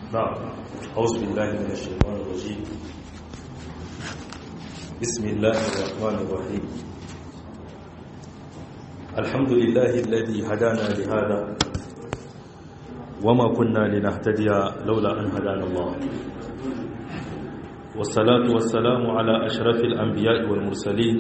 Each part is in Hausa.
نعم أعوذ بالله من الشيطان الرجيم بسم الله الرحمن الرحيم الحمد لله الذي هدانا لهذا وما كنا لنهتدي لولا أن هدانا الله والصلاة والسلام على أشرف الأنبياء والمرسلين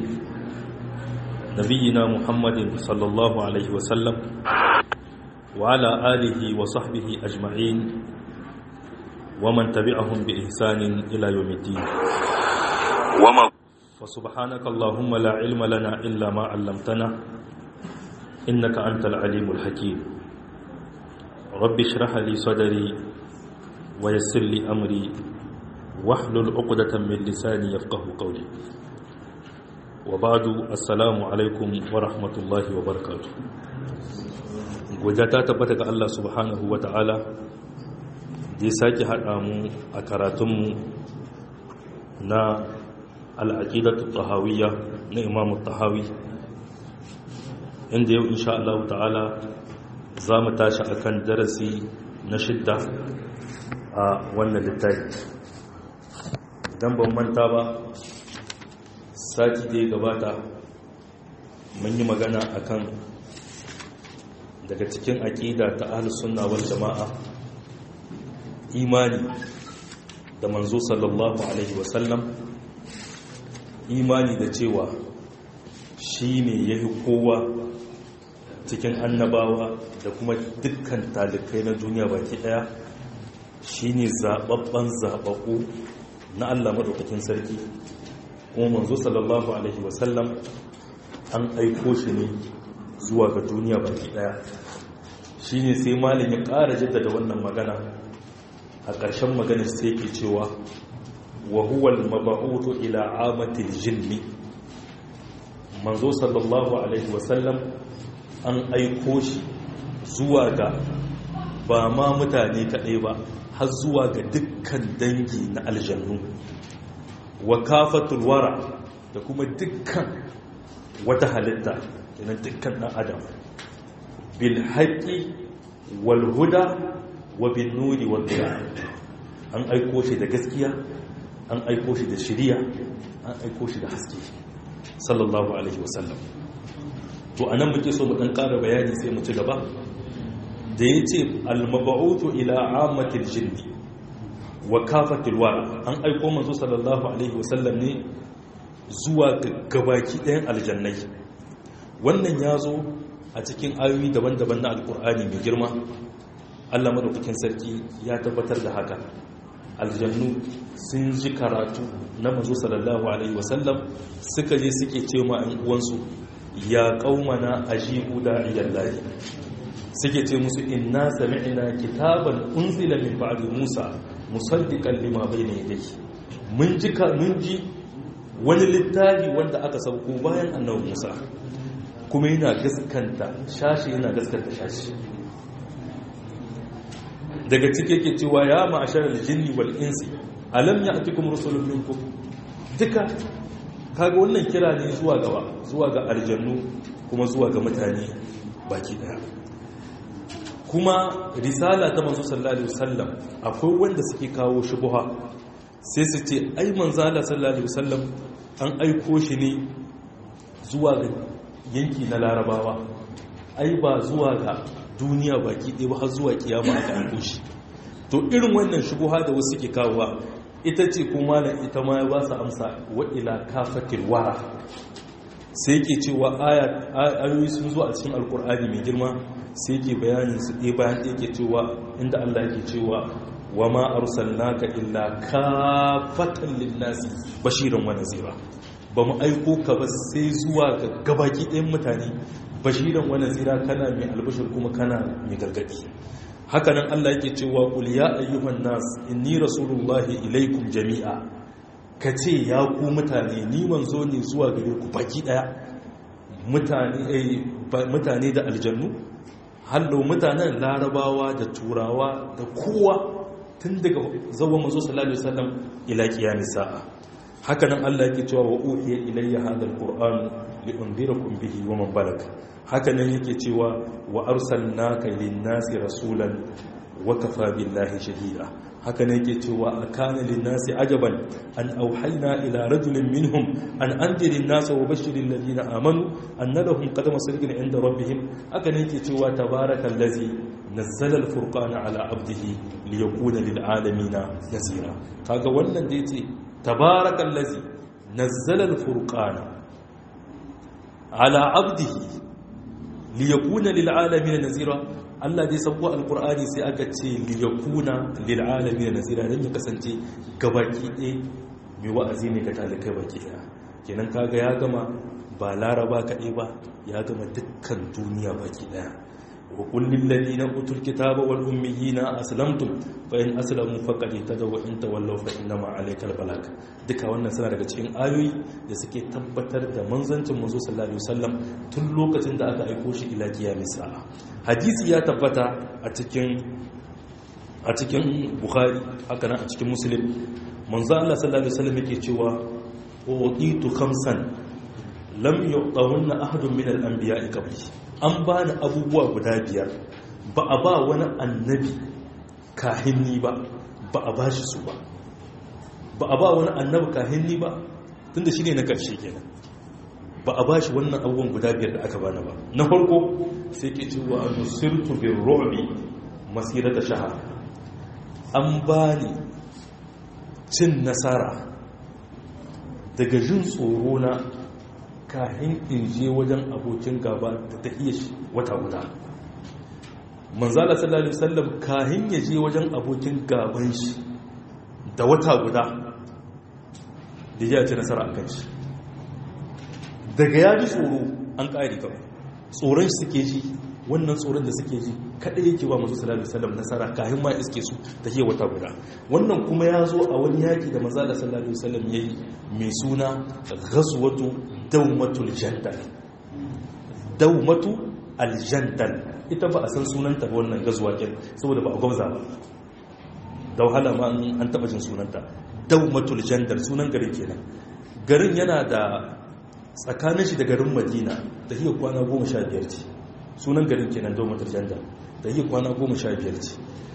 نبينا محمد صلى الله عليه وسلم وعلى آله وصحبه أجمعين ومن تبعهم بإحسان إلى يوم الدين وما فسبحانك اللهم لا علم لنا إلا ما علمتنا إنك أنت العليم الحكيم رب اشرح لي صدري ويسر لي أمري واحلل عقدة من لساني يفقه قولي وبعد السلام عليكم ورحمة الله وبركاته ta tabbata ga Allah subhanahu wa ta'ala da ya sake haɗa mu a karatunmu na al'aƙidatu tahawiyya na imamu tahawi inda yau insha Allah ta'ala za mu tashi a kan darasi na shidda a wannan littafi don ban manta ba sati da ya gabata mun yi magana akan daga cikin aƙida ta ahlus sunna wal jama'a imani da manzo sallallahu alaihi wasallam imani da cewa shi ne ya yi kowa cikin annabawa da kuma dukkan talikai na duniya baki daya shi ne zaɓaɓɓen zaɓaɓɓu na allah maɗaukakin sarki kuma manzo sallallahu alaihi wasallam an aiko shi ne zuwa ga duniya baki daya shi ne sai malin ya ƙara jaddada wannan magana a ƙarshen maganar sai ke cewa wa huwa al-mab'uthu ila amati al-jinni manzo sallallahu alaihi wasallam an aiko shi zuwa ga ba ma mutane kaɗai ba har zuwa ga dukkan dangi na aljannu wa kafatul wara da kuma dukkan wata halitta kenan dukkan ɗan adam bil haqqi wal huda wa bin nuri wal an aiko shi da gaskiya an aiko shi da shiriya an aiko shi da haske sallallahu alaihi wasallam to anan muke so mu dan ƙara bayani sai mu ci gaba da yace al-mab'uthu ila ammatil jinni wa kafatil wara an aiko manzo sallallahu alaihi wasallam ne zuwa gabaki ɗayan aljannai wannan ya zo a cikin ayoyi daban-daban na alkur'ani mai girma allah madaukakin sarki ya tabbatar da haka aljannu sun ji karatu na mazo sallallahu alaihi wasallam suka je suke ce ma an uwansu ya kaumana ajibu da'iyallahi suke ce musu inna sami'na kitaban unzila min ba'di musa musaddiqan lima bayna yadayhi mun ji mun ji wani littafi wanda aka sauko bayan annabi musa kuma yana gaskanta shashi yana gaskanta shashi daga cike ke cewa ya ma'ashar aljinni wal insi alam ya'tikum rusulun minkum duka kaga wannan kira ne zuwa gaba zuwa ga aljannu kuma zuwa ga mutane baki daya kuma risala ta manzo sallallahu alaihi wasallam akwai wanda suke kawo shubha sai su ce ai manzo sallallahu alaihi wasallam an aiko shi ne zuwa ga yanki na larabawa ai ba zuwa ga duniya baki ɗaya ba har zuwa kiyama aka aiko shi to irin wannan shubuha da wasu ke kawowa ita ce kuma na ita ma ba su amsa wa ila kafatil wara sai ke cewa ayoyi sun zo a cikin alkur'ani mai girma sai ke bayanin su ɗaya bayan ɗaya ke cewa inda Allah ke cewa wa ma arsalnaka illa kafatan linnasi bashiran wa nazira ba mu aiko ka ba sai zuwa ga gabaki ɗayan mutane bashiran wani zira kana mai albashir kuma kana mai gargadi hakanan Allah yake cewa qul ya ayyuhan nas inni rasulullahi ilaikum jami'a kace ya ku mutane ni manzo ne zuwa gare ku baki daya mutane mutane da aljannu hallo mutanen larabawa da turawa da kowa tun daga zawon manzo sallallahu alaihi wasallam ila qiyamis sa'a hakanan Allah yake cewa wa uhiya ilayya hadha alquran li unzirakum bihi wa man balag hakanan yake cewa wa arsalnaka lin-nasi rasulan wa kafa billahi shahida haka ne yake cewa akana linnasi ajaban an auhayna ila rajulin minhum an andirin nasa wa bashirin ladina amanu anna lahum qadama sirqin inda rabbihim haka ne yake cewa tabarakallazi nazzala al-furqana ala abdihi liyakuna lil alamin nazira kaga wannan da yace tabarakallazi nazzala al-furqana ala abdihi liyakuna lil alamin nazira Allah dai sauko alkur'ani sai aka ce liyakuna lil alamin nazira dan ya kasance gabaki ɗaya mai wa'azi ne ga talikai baki ɗaya kenan kaga ya gama ba laraba kaɗai ba ya gama dukkan duniya baki ɗaya wa kullil ladina utul kitaba wal ummiyina aslamtum fa in aslamu faqad ihtadaw wa in tawallaw fa innama alaykal balag duka wannan suna daga cikin ayoyi da suke tabbatar da manzancin manzo sallallahu alaihi wasallam tun lokacin da aka aiko shi ila kiyamis sa'a hadisi ya tabbata a cikin a cikin bukhari haka nan a cikin muslim manzo Allah sallallahu alaihi wasallam yake cewa uqitu khamsan lam yu'tahunna ahadun min al-anbiya'i qabli an bani abubuwa guda biyar ba a ba wani annabi kahinni ba ba a bashi su ba ba a ba wani annabi kahinni ba tunda shine na karshe kenan ba a bashi wannan abubuwan guda biyar da aka bani ba na farko sai ke cewa nusirtu bin ru'bi masirata shahar an bani cin nasara daga jin tsoro na kahin in je wajen abokin gaba da ta iya wata guda manzala sallallahu alaihi wasallam kahin ya je wajen abokin gaban shi da wata guda da ya ci nasara a kan shi daga ya ji tsoro an ƙari kawai tsoron shi suke ji wannan tsoron da suke ji kaɗai yake ba masu sallallahu alaihi wasallam nasara kayan ma iske su ta ke wata guda wannan kuma ya zo a wani yaki da maza da sallallahu alaihi wasallam ya yi mai suna ghazwatu dawmatul jandal dawmatu aljandal ita ba a san sunanta ba wannan gazuwa kin saboda ba a gwamza ba da wahala ma an taba jin sunanta dawmatul jandal sunan garin kenan garin yana da tsakanin shi da garin madina da hiyar kwana goma sha biyar ce sunan garin kenan dawmatul jandal da hiyar kwana goma sha biyar ce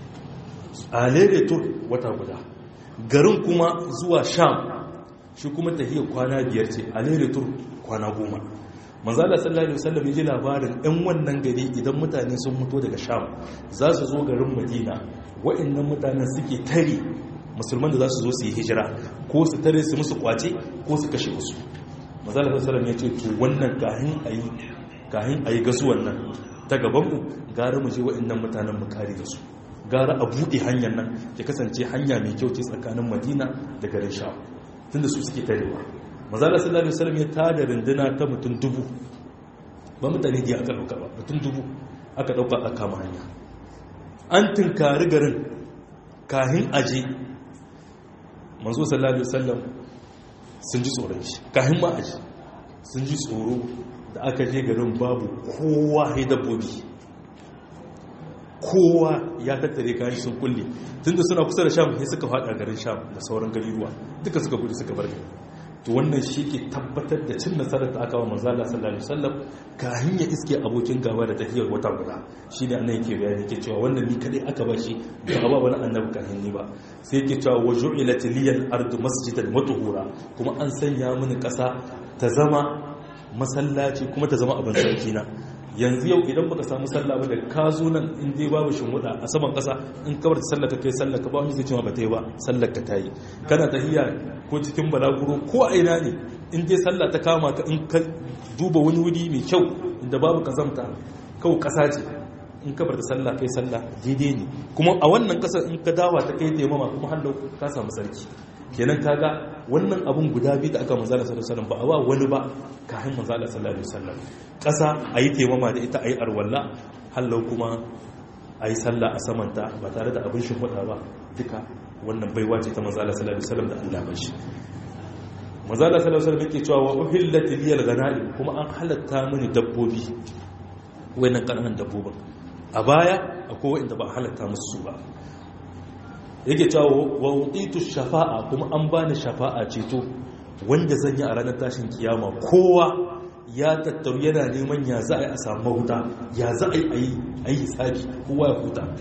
a lere tur wata guda garin kuma zuwa sham shi kuma ta hiyar kwana biyar ce a lere tur kwana goma manzala sallallahu alaihi wasallam ji labarin ɗan wannan gari idan mutane sun mutu daga sham za su zo garin madina wa'annan mutanen suke tare musulman da za su zo su yi hijira ko su tare su musu kwace ko su kashe musu manzala sallallahu alaihi wasallam ya ce to wannan kahin ayi kahin ayi gasuwan nan ta gaban mu gara mu je wa'annan mutanen mu kare da su gara a buɗe hanyar nan ya kasance hanya mai kyau ce tsakanin madina da garin sham tunda su suke tarewa mazala sallallahu alaihi wasallam ya tada runduna ta mutum dubu ba mutane da aka dauka ba mutum dubu aka dauka a kama hanya an tunkari garin kahin aje manzo sallallahu alaihi wasallam sun ji tsoron shi kahin ma aje sun ji tsoro da aka je garin babu kowa ya dabbobi kowa ya tattare kayan sun kulle tunda suna kusa da sham sai suka fada garin sham da sauran garuruwa duka suka gudu suka bar gari to wannan shi ke tabbatar da cin nasarar da aka wa manzala sallallahu alaihi wasallam kahin ya iske abokin gaba da tafiyar wata guda shi ne annabi ke bayani yake cewa wannan ni kadai aka bashi ba ba wani annabi kahin ni ba sai yake cewa wa ju'ilat liyal ardu masjidan wa tuhura kuma an sanya mini kasa ta zama masallaci kuma ta zama abin sarki na yanzu yau idan baka samu sallah ba da ka zo nan in dai babu shinwuda a saman kasa in kabar ta sallah ka kai sallah ka ba wani zai cewa ba ta yi ba sallar ka ta yi kana tahiya ko cikin balaguro ko a ina ne in dai sallah ta kama ka in ka duba wani wuri mai kyau inda babu kazamta kawai kasa ce in kabar ta sallah kai sallah daidai ne kuma a wannan kasar in ka dawa ta kai taimama kuma hallau ka samu sarki kenan kaga wannan abun guda biyu da aka manzala sallallahu alaihi wasallam ba a ba wani ba kafin manzala sallallahu alaihi wasallam kasa ayi taimama da ita ayi arwalla hallau kuma ayi sallah a samanta ba tare da abin shi ba duka wannan baiwa ce ta manzala sallallahu alaihi wasallam da Allah ba shi manzala sallallahu alaihi wasallam yake cewa wa uhillat liyal ghanaim kuma an halatta mini dabbobi wayannan kananan dabbobin a baya akwai wanda ba halatta musu ba yake cewa wa wuqitu shafa'a kuma an bani shafa'a ceto wanda zan yi a ranar tashin kiyama kowa ya tattaru yana neman ya za a yi a samu mahuta ya za a yi a yi hisabi kowa ya huta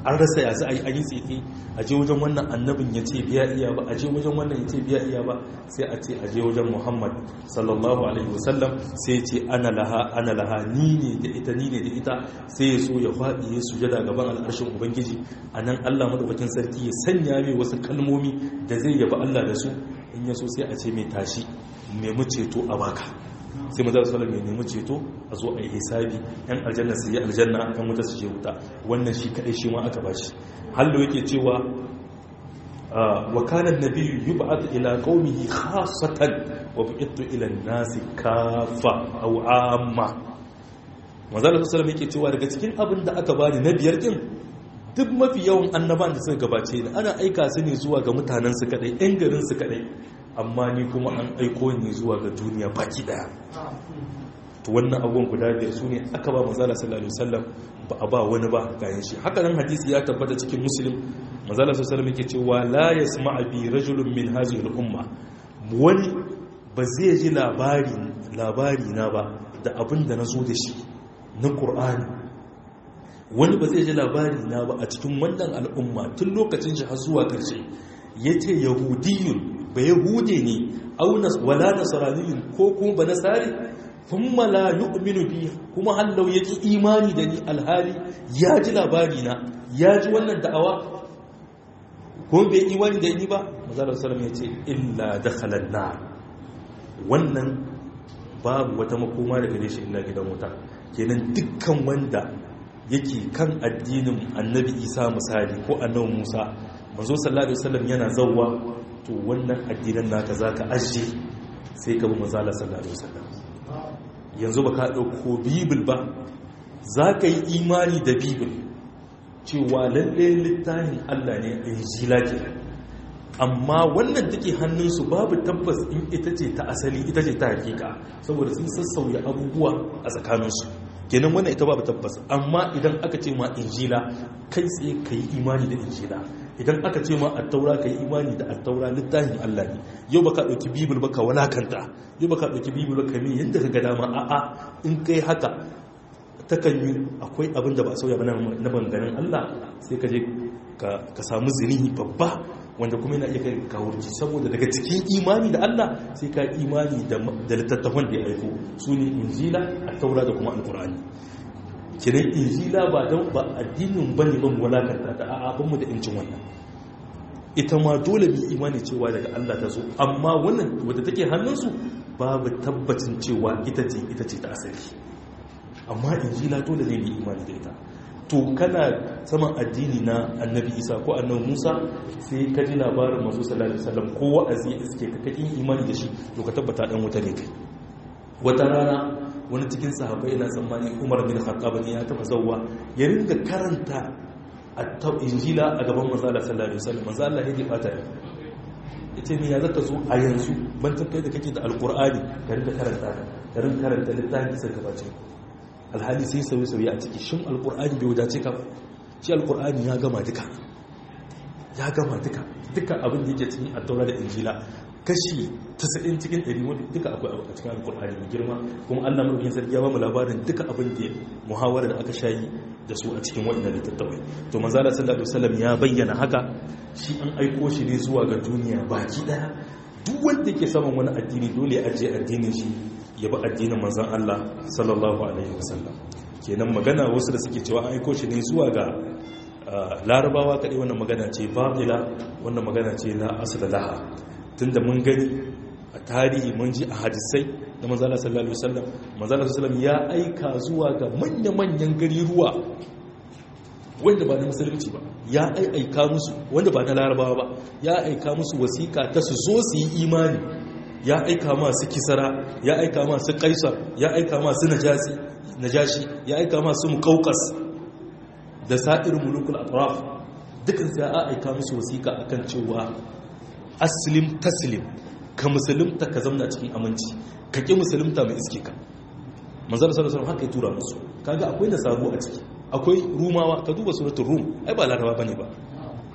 an rasa ya za a yi an yi tsefe a je wajen wannan annabin ya ce biya iya ba a je wajen wannan ya ce biya iya ba sai a ce a je wajen muhammad sallallahu alaihi wasallam sai ya ce ana laha ana laha ni ne da ita ni ne da ita sai ya so ya faɗi ya sujada gaban al'arshin ubangiji a nan allah madaukakin sarki ya sanya mai wasu kalmomi da zai yaba allah da su in ya so sai a ce mai tashi nemi ceto a baka sai maza su mai nemi ceto a zo a yi hisabi yan aljanna su yi aljanna yan wuta su je wuta wannan shi kadai shi ma aka bashi hallo yake cewa wa kana nabiyyu yub'ath ila qaumihi khassatan wa bu'ithu ila an-nasi kafa aw amma maza da sallallahu yake cewa daga cikin abin da aka bani na biyar din duk mafi yawan annaban da suka gabace ni ana aika su ne zuwa ga mutanen su kadai yan garin su kadai amma ni kuma an aiko ni zuwa ga duniya baki daya to wannan abubuwan guda biyar su ne aka ba manzala sallallahu alaihi wasallam ba a ba wani ba gayan shi haka nan hadisi ya tabbata cikin muslim manzala sallallahu alaihi wasallam yake cewa la yasma'a bi rajulun min hadhihi al-umma wani ba zai ji labari labari na ba da abin da nazo da shi na qur'ani wani ba zai ji labari na ba a cikin wannan al'umma tun lokacin shi har zuwa karshe yace yahudiyun ba yahude ne aunas wala nasraniyun ko kuma ba nasari thumma la yu'minu bi kuma hallau yake imani da ni alhali ya ji labari na ya ji wannan da'awa ko bai imani da ni ba manzo sallallahu ya ce illa dakhala nar wannan babu wata makoma daga gare shi illa gidan wuta kenan dukkan wanda yake kan addinin annabi isa misali ko annabi musa manzo sallallahu alaihi wasallam yana zawwa to wannan addinan naka zaka ajiye sai ka bi manzo sallallahu alaihi wasallam yanzu ba ka ɗauko bibil ba za ka yi imani da bibil cewa lalle littafin allah ne a injila ke amma wannan take hannunsu babu tabbas in ita ce ta asali ita ce ta hakika saboda sun sassauya abubuwa a tsakaninsu kenan wannan ita babu tabbas amma idan aka ce ma injila kai tsaye ka yi imani da injila idan aka ce ma attaura ka yi imani da attaura littafin Allah ne yau baka ɗauki bibil baka walakanta yau baka ɗauki bibil baka min yadda ka ga dama a'a in kai haka takan yi akwai abin da ba sauya ba na banganin Allah sai ka je ka samu zinihi babba wanda kuma yana iya kai kawurci saboda daga cikin imani da Allah sai ka imani da littattafan da ya aiko su ne injila attaura da kuma alkur'ani kiran injila ba don ba addinin ba ne ban walakanta ta a abinmu da incin wannan ita ma dole bi imani cewa daga Allah ta zo amma wannan wadda take hannunsu babu tabbacin cewa ita ce ita ce ta asali amma injila dole ne bi imani da ita to kana saman addini na annabi isa ko annabi musa sai ka ji labarin masu sallallahu alaihi wasallam ko wa'azi iske ka kakin imani da shi to ka tabbata dan wuta ne kai wata rana wani cikin sahabbai ina tsammani umar bin khattab ne ya taba zawwa ya ringa karanta at injila a gaban manzo Allah sallallahu alaihi wasallam manzo Allah ya bata ne yace me ya zaka zo a yanzu ban kai da kake da alqur'ani ka ringa karanta ka ringa karanta littafin sai gabace alhali sai sauye sauye a ciki shin alqur'ani bai wadace ka shi alqur'ani ya gama duka ya gama duka duka abin da yake cikin at-taura da injila kashi 90 cikin 100 wanda duka akwai a cikin alkur'ani mai girma kuma Allah mulkin sarki ya ba mu labarin duka abin da muhawara da aka shayi da su a cikin wannan littattafai to manzo Allah sallallahu alaihi wasallam ya bayyana haka shi an aiko shi ne zuwa ga duniya baki daya duk wanda yake saman wani addini dole ya ajiye addinin shi ya bi addinin manzon Allah sallallahu alaihi wasallam kenan magana wasu da suke cewa an aiko shi ne zuwa ga larabawa kadai wannan magana ce babila wannan magana ce la asla laha tunda mun gani a tarihi mun ji a hadisai da manzala sallallahu alaihi wasallam manzala sallallahu ya aika zuwa ga manya-manyan gari ruwa wanda ba na musulunci ba ya aika musu wanda ba na larabawa ba ya aika musu wasiƙa ta su zo su yi imani ya aika masu kisara ya aika masu kaisar ya aika masu najashi ya aika masu muƙauƙas da sa'irin mulukul atraf dukkan sai ya aika musu wasiƙa akan cewa aslim taslim ka musulunta ka zamna cikin aminci ka ƙi musulunta mai iske ka manzara sallallahu alaihi haka ya tura musu kaga akwai nasaru a ciki akwai rumawa ka duba suratul rum ai ba laraba bane ba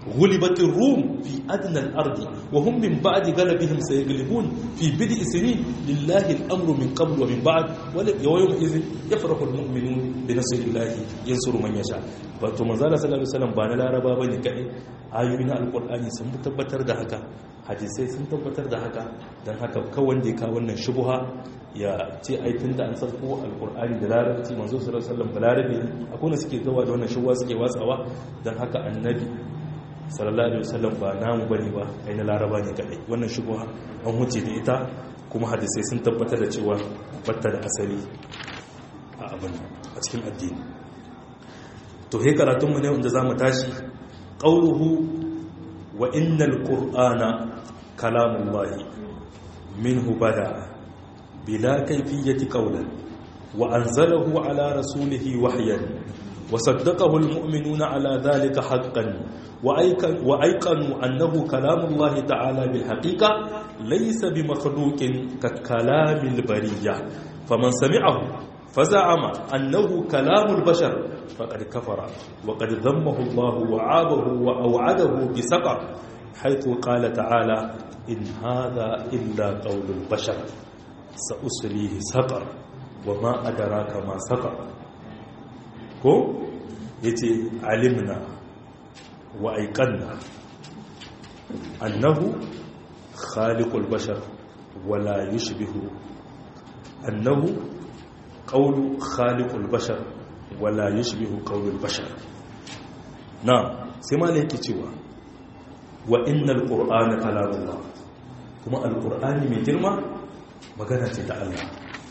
غلبت الروم في أدنى الأرض وهم من بعد غلبهم سيغلبون في بدء سنين لله الأمر من قبل ومن بعد ويومئذ يفرح المؤمنون بنصر الله ينصر من يشاء wato manzala sallallahu alaihi wasallam ba na laraba bane kai ayoyi na alqur'ani sun tabbatar da haka hadisai sun tabbatar da haka dan haka kawai wanda ya kawo wannan shubha ya ce ai tunda an sarko alqur'ani da larabci manzo sallallahu alaihi wasallam balarabe akwai ne suke zuwa da wannan shubha suke watsawa dan haka annabi sallallahu alaihi wasallam ba namu bane ba ai na laraba ne kadai wannan shubha an huce da ita kuma hadisai sun tabbatar da cewa batta da asali a abin a cikin addini to he karatun mu ne wanda zamu tashi qauluhu wa innal qur'ana kalamullahi minhu bada bila kayfiyati qawlan wa anzalahu ala rasulihi wahyan وصدقه المؤمنون على ذلك حقا وأيقنوا أنه كلام الله تعالى بالحقيقة ليس بمخلوق ككلام البرية فمن سمعه فزعم أنه كلام البشر فقد كفر وقد ذمه الله وعابه وأوعده بسقر حيث قال تعالى إن هذا إلا قول البشر سأسليه سقر وما أدراك ما سقر ko ya ce alimna wa aikanna annahu khaliqul bashar wala yushbihu annahu qawlu khaliqul bashar wala yushbihu qawlul bashar na sai ma yake cewa wa innal qur'ana kalamullah kuma alqur'ani mai girma magana ce ta Allah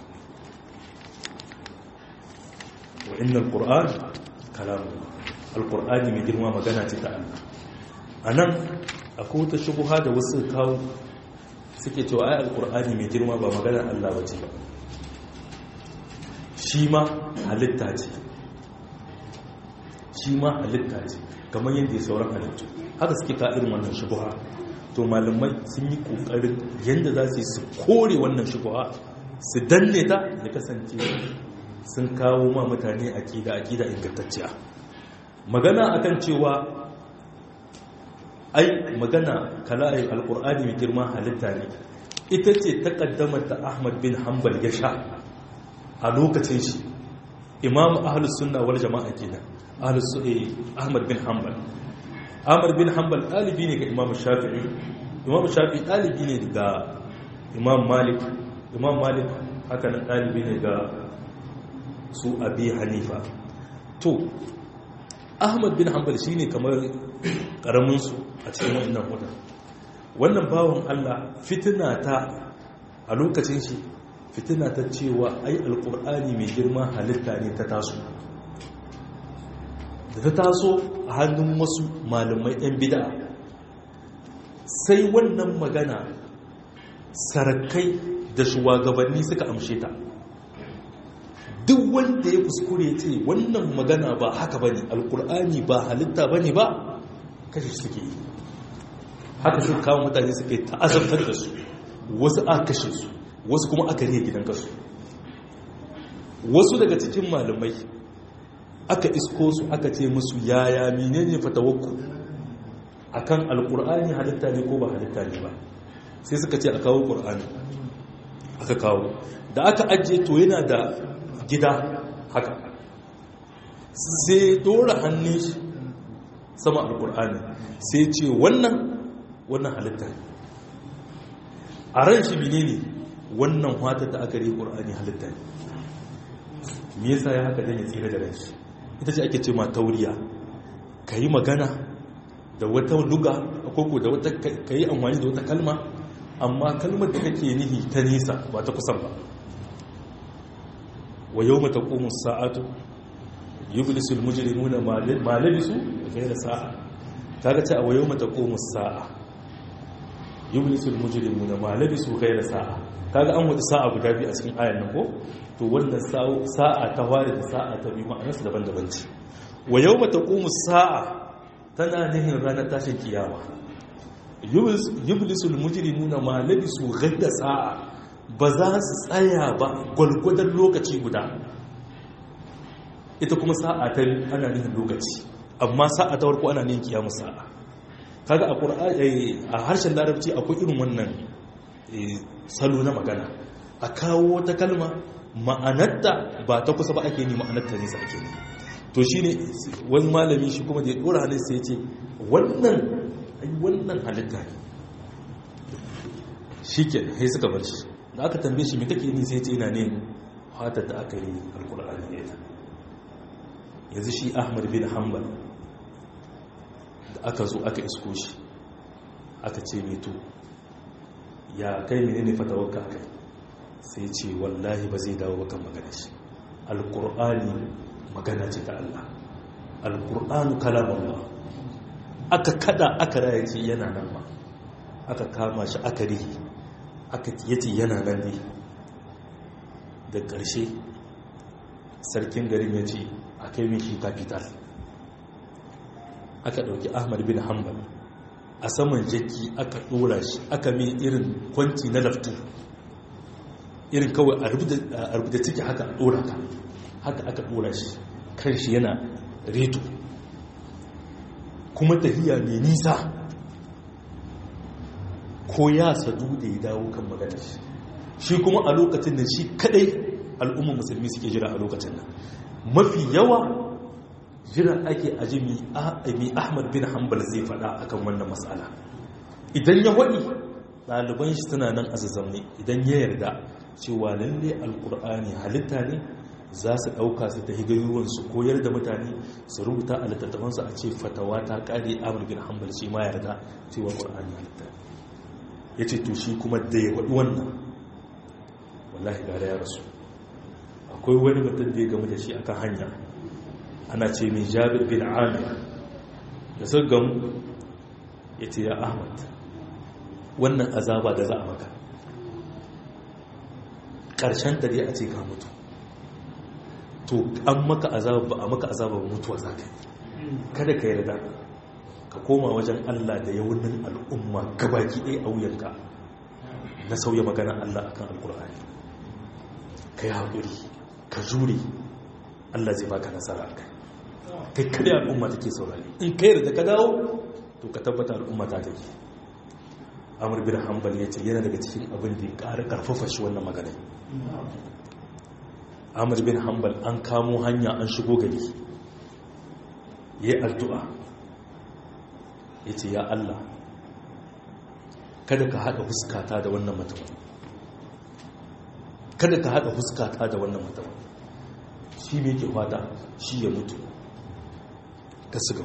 wa innal qur'an kalamullah alqur'ani mai girma magana ce ta Allah anan akwai wata shubha da wasu kawo suke cewa ai alqur'ani mai girma ba magana Allah bace ba shi ma halitta ce shi ma halitta ce kamar yadda ya sauran halittu haka suke ka irin wannan shubha to malamai sun yi kokarin yadda za su yi su kore wannan shubha su danne ta ya kasance sun kawo ma mutane akida akida ingantacciya magana akan cewa ai magana kala'ayin alkur'ani mai girma halitta ne ita ce ta kaddamar da ahmad bin hanbal ya sha a lokacin shi imamu ahlus sunna wal jama'a kenan ahlus ahmad bin hanbal ahmad bin hanbal ɗalibi ne ga imamu shafi'i imamu shafi'i ɗalibi ne ga imam malik imam malik haka nan ɗalibi ne ga su abi hanifa to ahmad bin hanbal shine kamar karaminsu a cikin wannan hudu wannan bawan allah fitina ta a lokacin shi fitina ta cewa ai alkur'ani mai girma halitta ne ta taso da ta taso a hannun wasu malamai ɗan bida sai wannan magana sarakai da shugabanni suka amshe ta duk wanda ya kuskure ce wannan magana ba haka ba ne alkur'ani ba halitta ba ne ba kashe suke yi haka sun kawo mutane suke ta'azabtar da su wasu a kashe su wasu kuma aka riya gidan kasu wasu daga cikin malamai aka isko su aka ce musu yaya menene fatawakku akan alkur'ani halitta ne ko ba halitta ne ba sai suka ce a kawo qur'ani aka kawo da aka ajiye to yana da gida haka sai dora hannun shi sama alkur'ani sai ce wannan wannan halitta ne a ran shi menene wannan watar da aka rai qur'ani halitta ne me yasa ya haka dan ya tsira da ran shi ita ce ake ce ma tauriya yi magana da wata luga koko da wata yi amfani da wata kalma amma kalmar da kake nihi ta nisa ba ta kusan ba wa yau mata ƙomus sa'atu yi bilisul mujrimuna ma labisu da sa'a ta ga ce a wa yau mata ƙomus sa'a yi bilisul mujrimuna ma labisu da sa'a kaga an wata sa'a guda biyu a cikin ayan nan ko to wannan sa'a ta ware da sa'a ta biyu ma'anarsu daban-daban ce wa yau mata ƙomus sa'a tana nihin ranar tashin kiyama yublisul mujrimuna ma labisu ghadda sa'a ba za su tsaya ba gwalgwadon lokaci guda ita kuma sa'a ta ana nihin lokaci amma sa'a ta farko ana nihin kiyamu sa'a kaga a qur'ani a harshen larabci akwai irin wannan salo na magana a kawo wata kalma ma'anarta ba ta kusa ba ake ni ma'anarta ne ake ni to shine wani malami shi kuma da ya dora hannun sai ya ce wannan wannan halitta ne shi ke sai suka bar shi da aka tambaye shi mai kake ni sai ce ina ne fatar da aka yi alkur'ani ne ta yanzu shi ahmad bin hanbal da aka zo aka isko shi aka ce mai to ya kai mene ne fatawarka kai sai ce wallahi ba zai dawo bakan magana shi alkur'ani magana ce ta Allah alkur'anu kalamallah aka kada aka raya ce yana nan ma aka kama shi aka rihi aka yace yana nan ne da ƙarshe sarkin garin ya ce a kai min shi capital aka ɗauki ahmad bin hanbal a saman jaki aka ɗora shi aka mai irin kwanci na laftu irin kawai a rubuta ciki haka a ɗora ka haka aka ɗora shi kan shi yana reto kuma tafiya mai nisa ko ya sadu da ya dawo kan magana shi shi kuma a lokacin da shi kadai al'ummar musulmi suke jira a lokacin nan mafi yawa jira ake aji mi ahmad bin hanbal zai fada akan wannan matsala idan ya waɗi ɗaliban shi suna nan a zazzamne idan ya yarda cewa lalle alkur'ani halitta ne za su ɗauka su ta higayoyin su koyar da mutane su rubuta a littattafansu a ce fatawa ta ƙare ahmad bin hanbal shi ma yarda cewa ƙur'ani halitta ne ya ce to shi kuma da ya waɗi wannan wallahi gara ya rasu akwai wani mutum da ya gamu da shi akan hanya ana ce mai jabir bin amir da sun gamu ya ce ya ahmad wannan azaba da za a maka ƙarshen dare a ce ka mutu to an maka azaba ba a maka azaba ba mutuwa za ka yi kada ka yarda ka koma wajen Allah da yawunin al'umma gabaki ɗaya a wuyanka na sauya magana Allah akan alkur'ani ka yi haƙuri ka jure Allah zai baka nasara a kai kai kada al'umma take saurari in ka yarda ka dawo to ka tabbata al'umma ta take amur bin hanbal ya ce yana daga cikin abin da ya ƙara ƙarfafa shi wannan magana amur bin hanbal an kamo hanya an shigo gari ya yi addu'a ya ce ya Allah kada ka haɗa huskata da wannan mutum kada ka haɗa huskata da wannan mutum shi ne ke fata shi ya mutu ka siga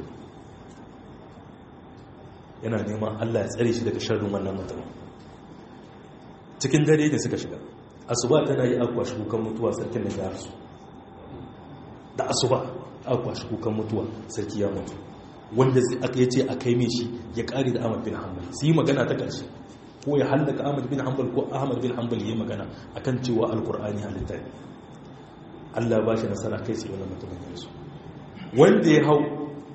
yana neman Allah ya tsare shi daga sharrin wannan mutum cikin dare ne suka shiga asuba tana yi akwa shi kukan mutuwa sarkin da ya rasu da asuba akwa shi kukan mutuwa sarki ya mutu wanda aka yace a kai mai shi ya kare da Ahmad bin Hanbal su yi magana ta ƙarshe ko ya hallaka Ahmad bin Hanbal ko Ahmad bin Hanbal yi magana akan cewa alkur'ani halitta ne Allah ba shi nasara kai sai wannan mutumin ya rasu wanda ya hau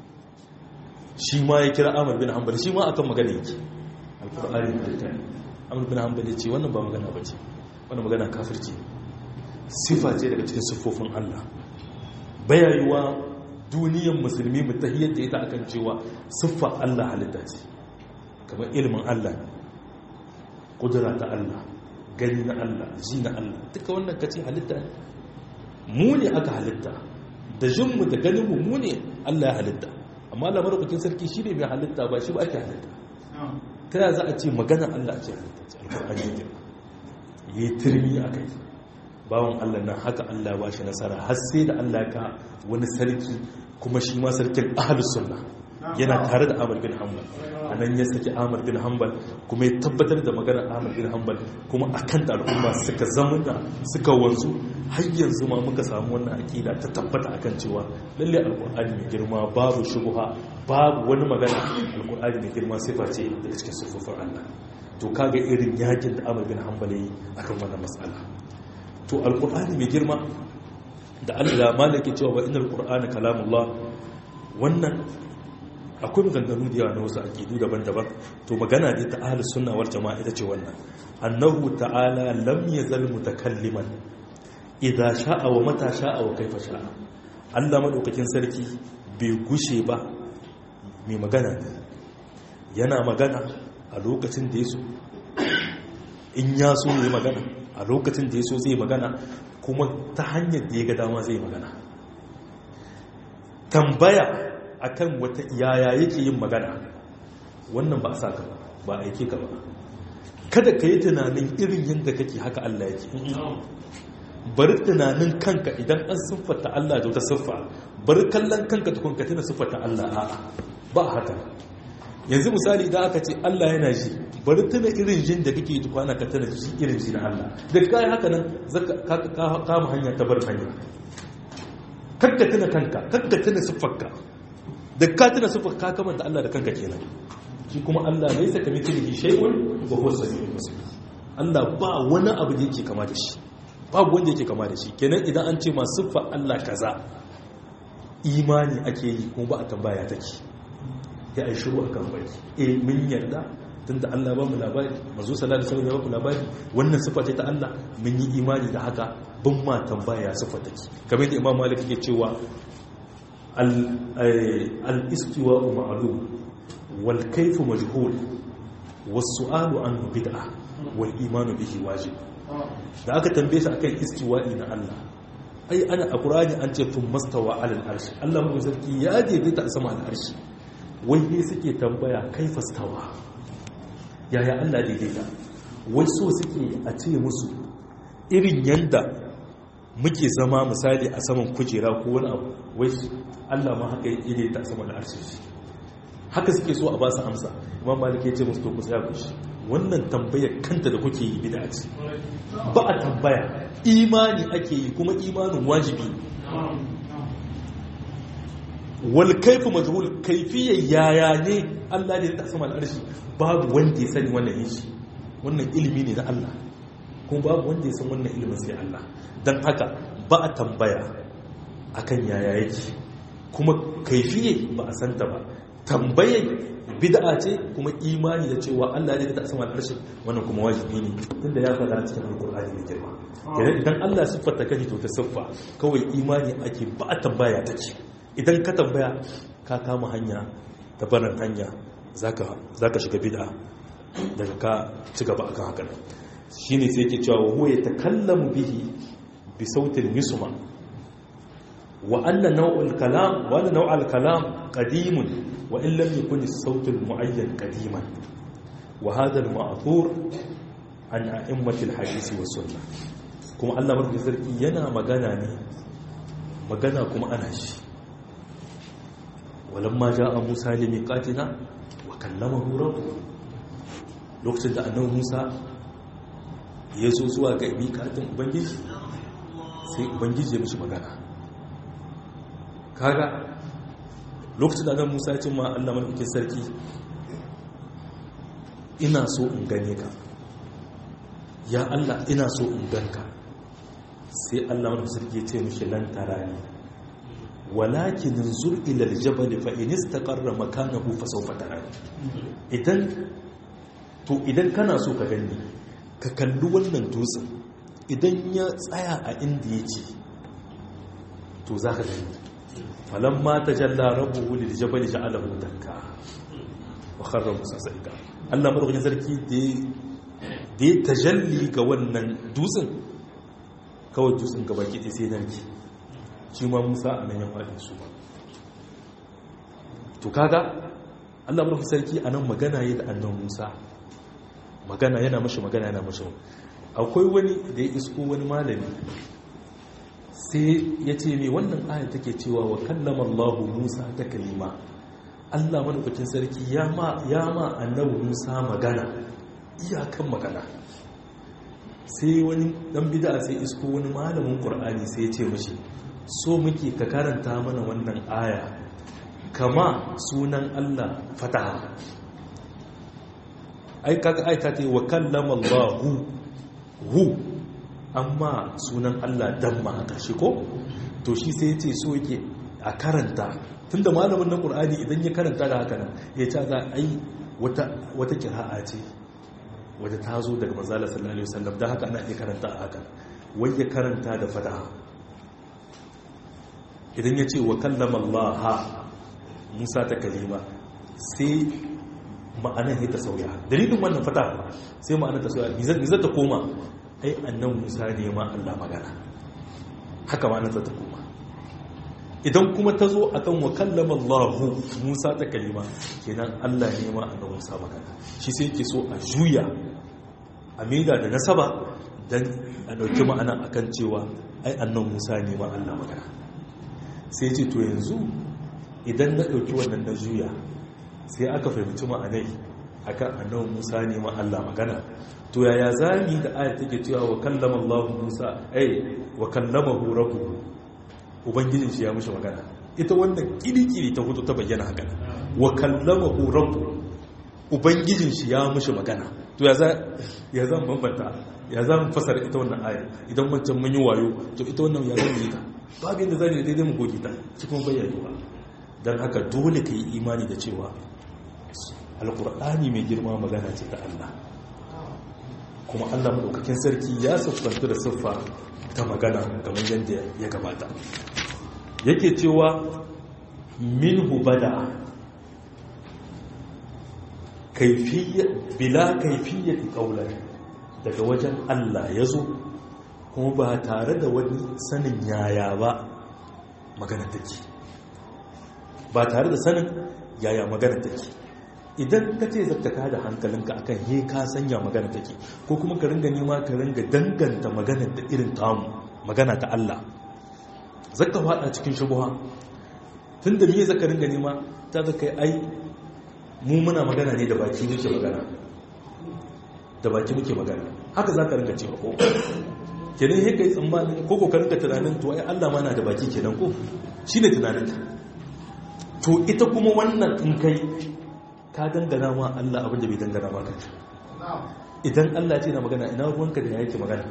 shi ma ya kira Ahmad bin Hanbal shi ma akan magana yake alkur'ani halitta ne Ahmad bin Hanbal ya ce wannan ba magana ba ce wannan magana kafirci sifa ce daga cikin siffofin Allah bayayuwa duniyar musulmi mu ta da ita akan cewa siffa Allah halitta ce kamar ilimin Allah kudura ta Allah gani na Allah ji na Allah duka wannan kace halitta ne mu ne aka halitta da jinmu da ganinmu mu ne Allah ya halitta amma Allah madaukakin sarki shi ne mai halitta ba shi ba ake halitta ta yaya za a ce magana Allah ce halitta ce alƙur'ani ne yi turmi a kai bawan Allah nan haka Allah ba shi nasara har sai da Allah ka wani sarki kuma shi ma sarkin ahlus sunna yana tare da Ahmad bin Hanbal anan ya saki Ahmad bin Hanbal kuma ya tabbatar da maganar Ahmad bin Hanbal kuma akan da al'umma suka zamuna suka wanzu har yanzu ma muka samu wannan aqida ta tabbata akan cewa lalle alqur'ani mai girma babu shubha babu wani magana alqur'ani mai girma sifa ce daga cikin sifofin Allah to kaga irin yakin da Ahmad bin Hanbal yi akan wannan mas'ala to alkur'ani mai girma da allah malaki cewa wa inal qur'ana kalamullah wannan akwai maganganu da yawa na wasu aqidu daban-daban to magana ne ta ahlus sunna wal jama'a ita ce wannan annahu ta'ala lam yazal mutakalliman idza sha'a wa mata sha'a wa kaifa sha'a Allah madaukakin sarki bai gushe ba mai magana ne yana magana a lokacin da ya so in ya so ya magana a lokacin da ya so zai magana kuma ta hanyar da ya ga dama zai magana tambaya akan wata yaya yake yin magana wannan ba a sa ka ba ba a aike ka ba kada ka yi tunanin irin yadda kake haka Allah yake bari tunanin kanka idan an siffata Allah da wata siffa bari kallon kanka tukun ka tuna siffata Allah a'a ba haka yanzu misali idan aka ce Allah yana ji bari tuna irin jin da kake tukwana ka tuna ji irin ji na Allah da kai haka nan zaka kama hanya ta bar hanya kakka tuna kanka kakka tuna siffarka da ka tuna siffar ka kamanta Allah da kanka kenan shi kuma Allah laysa kamithlihi shay'un wa huwa as-sami'ul basir Allah ba wani abu da yake kama da shi babu wanda yake kama da shi kenan idan an ce ma siffa Allah kaza imani ake yi kuma ba a tambaya take ya ai shiru akan baki eh mun yarda tunda Allah ba mu labari manzo sallallahu alaihi wasallam ya ba mu labari wannan siffa ce ta Allah mun yi imani da haka bin ma tambaya siffa take kamar da Imam Malik yake cewa al-istiwa ma'lum wal kayfu majhul was su'alu anhu bid'ah wal imanu bihi wajib da aka tambaye shi akan istiwa'i na Allah ai ana a Qur'ani an ce tun mastawa alal arshi Allah mu sarki ya daidaita a sama al arshi wai ne suke tambaya kaifa stawa yaya Allah daidaita wai so suke a ce musu irin yanda muke zama misali a saman kujera ko wani abu wai Allah ma haka ya daidaita a sama al arshi haka suke so a ba su amsa imam malik ya ce musu to ku tsaya ku shi wannan tambayar kanta da kuke yi bid'a ce ba a tambaya imani ake yi kuma imanin wajibi wal kaifu majhul kaifiyar yaya ne Allah ne ta sama al'arshi babu wanda ya sani wannan yin shi wannan ilimi ne na Allah kuma babu wanda ya san wannan ilimin sai Allah dan haka ba a tambaya akan yaya yake kuma kaifiyar ba a santa ba tambayar bid'a ce kuma imani da cewa Allah ne ta sama al'arshi wannan kuma wajibi ne tunda ya faɗa cikin alkur'ani mai girma idan idan Allah siffata kashi to ta siffa kawai imani ake ba a tambaya take idan ka tambaya ka kama hanya ta barin hanya zaka zaka shiga bid'a daga ka ci gaba akan haka shine sai yake cewa huwa yatakallamu bihi bi sautin yusma wa anna naw'ul kalam wa anna naw'al kalam qadimun وإن لم يكن الصوت المعين قديما وهذا المعثور عن أئمة الحديث والسنة كما الله مرحبا سرقي ينا مغانا ني مغانا كما أنا شي ولما جاء موسى لميقاتنا وكلمه ربه lokacin da annabi Musa ya zo zuwa ga miƙatin Ubangiji sai Ubangiji ya mishi magana kaga lokacin da musa ya ce ma allah maɗaukin sarki ina so in gane ka ya allah ina so in ganka sai allah maɗaukin sarki ya ce mashi lantara ne walakin zur ilal jabal fa in istaqarra makanahu fa sawfa tarani idan to idan kana so ka gani ka kalli wannan dutsen idan ya tsaya a inda yake to za ka gani falamma tajalla rabbuhu lil jabali ja'alahu dakka wa kharra musa saika Allah madaukakin sarki da da ya tajalli ga wannan dutsen kawai dutsen gaba ki sai narki shi ma musa a nan ya faɗi su ba to kaga Allah madaukakin sarki a nan magana yi da annan musa magana yana mashi magana yana mashi akwai wani da ya isko wani malami sai ya ce mai wannan ayat take cewa wa kallama Allah Musa ta kalima Allah madaukakin sarki ya ma ya ma annabi Musa magana iyakan magana sai wani dan bid'a sai isko wani malamin Qur'ani sai ya ce mishi so muke ka karanta mana wannan aya kama sunan Allah fataha ai kaga ayata ce wa kallama Allah hu amma sunan Allah damma a ƙarshe ko to shi sai ya ce so yake a karanta tunda malamin na ƙur'ani idan ya karanta da haka nan ya ce za a yi wata kira'a ce wadda ta zo daga manzala sallallahu alaihi wasallam da haka ana iya karanta a haka wai ya karanta da fataha idan ya ce wa kallama Allah Musa ta kalima sai ma'anar ya ta sauya dalilin wannan fata sai ma'anar ta sauya nizar ta koma ai annan musa ne ma allah magana haka ma'anar ta koma idan kuma ta zo a kan wakallama allahu musa ta kalima kenan allah ne ma annan musa magana shi sai ke so a juya a maida da nasaba don a ɗauki ma'ana akan cewa ai annan musa ne ma allah magana sai ce to yanzu idan na ɗauki wannan na juya sai aka fahimci ma'anai akan annabi Musa ne ma Allah magana to yaya zami da ayat take cewa wa kallama Allah Musa ai wa kallamahu rabbuhu ubangijin shi ya mishi magana ita wannan kirikiri ta hudu ta bayyana haka wa kallamahu rabbuhu ubangijin shi ya mishi magana to ya za ya zan bambanta ya za mu fasara ita wannan aya idan wancan mun yi wayo to ita wannan ya zan yi ta babu yadda zan yi daidai mu goge ta cikin bayyanewa don haka dole ka yi imani da cewa alkur'ani mai girma magana ce ta Allah kuma Allah maɗaukakin sarki ya siffanta da siffa ta magana kamar yadda ya gabata yake cewa min hubada bila kaifiyyar ƙaunar daga wajen Allah ya zo kuma ba tare da wani sanin yaya ba magana take ba tare da sanin yaya magana take idan ka ce zaka ka da hankalinka akan he ka sanya magana take ko kuma ka ringa nema ka ringa danganta magana da irin tamu magana ta Allah zaka fada cikin shubuha tunda me zaka ringa nema ta zaka ai mu muna magana ne da baki muke magana da baki muke magana haka zaka ringa cewa ko kenan he kai tsammanin ko ko ka ringa tunanin to ai Allah ma na da baki kenan ko shine tunanin ka to ita kuma wannan in kai ka dangana ma Allah abin da bai dangana ma kanka idan Allah ce na magana ina ruwanka da yake magana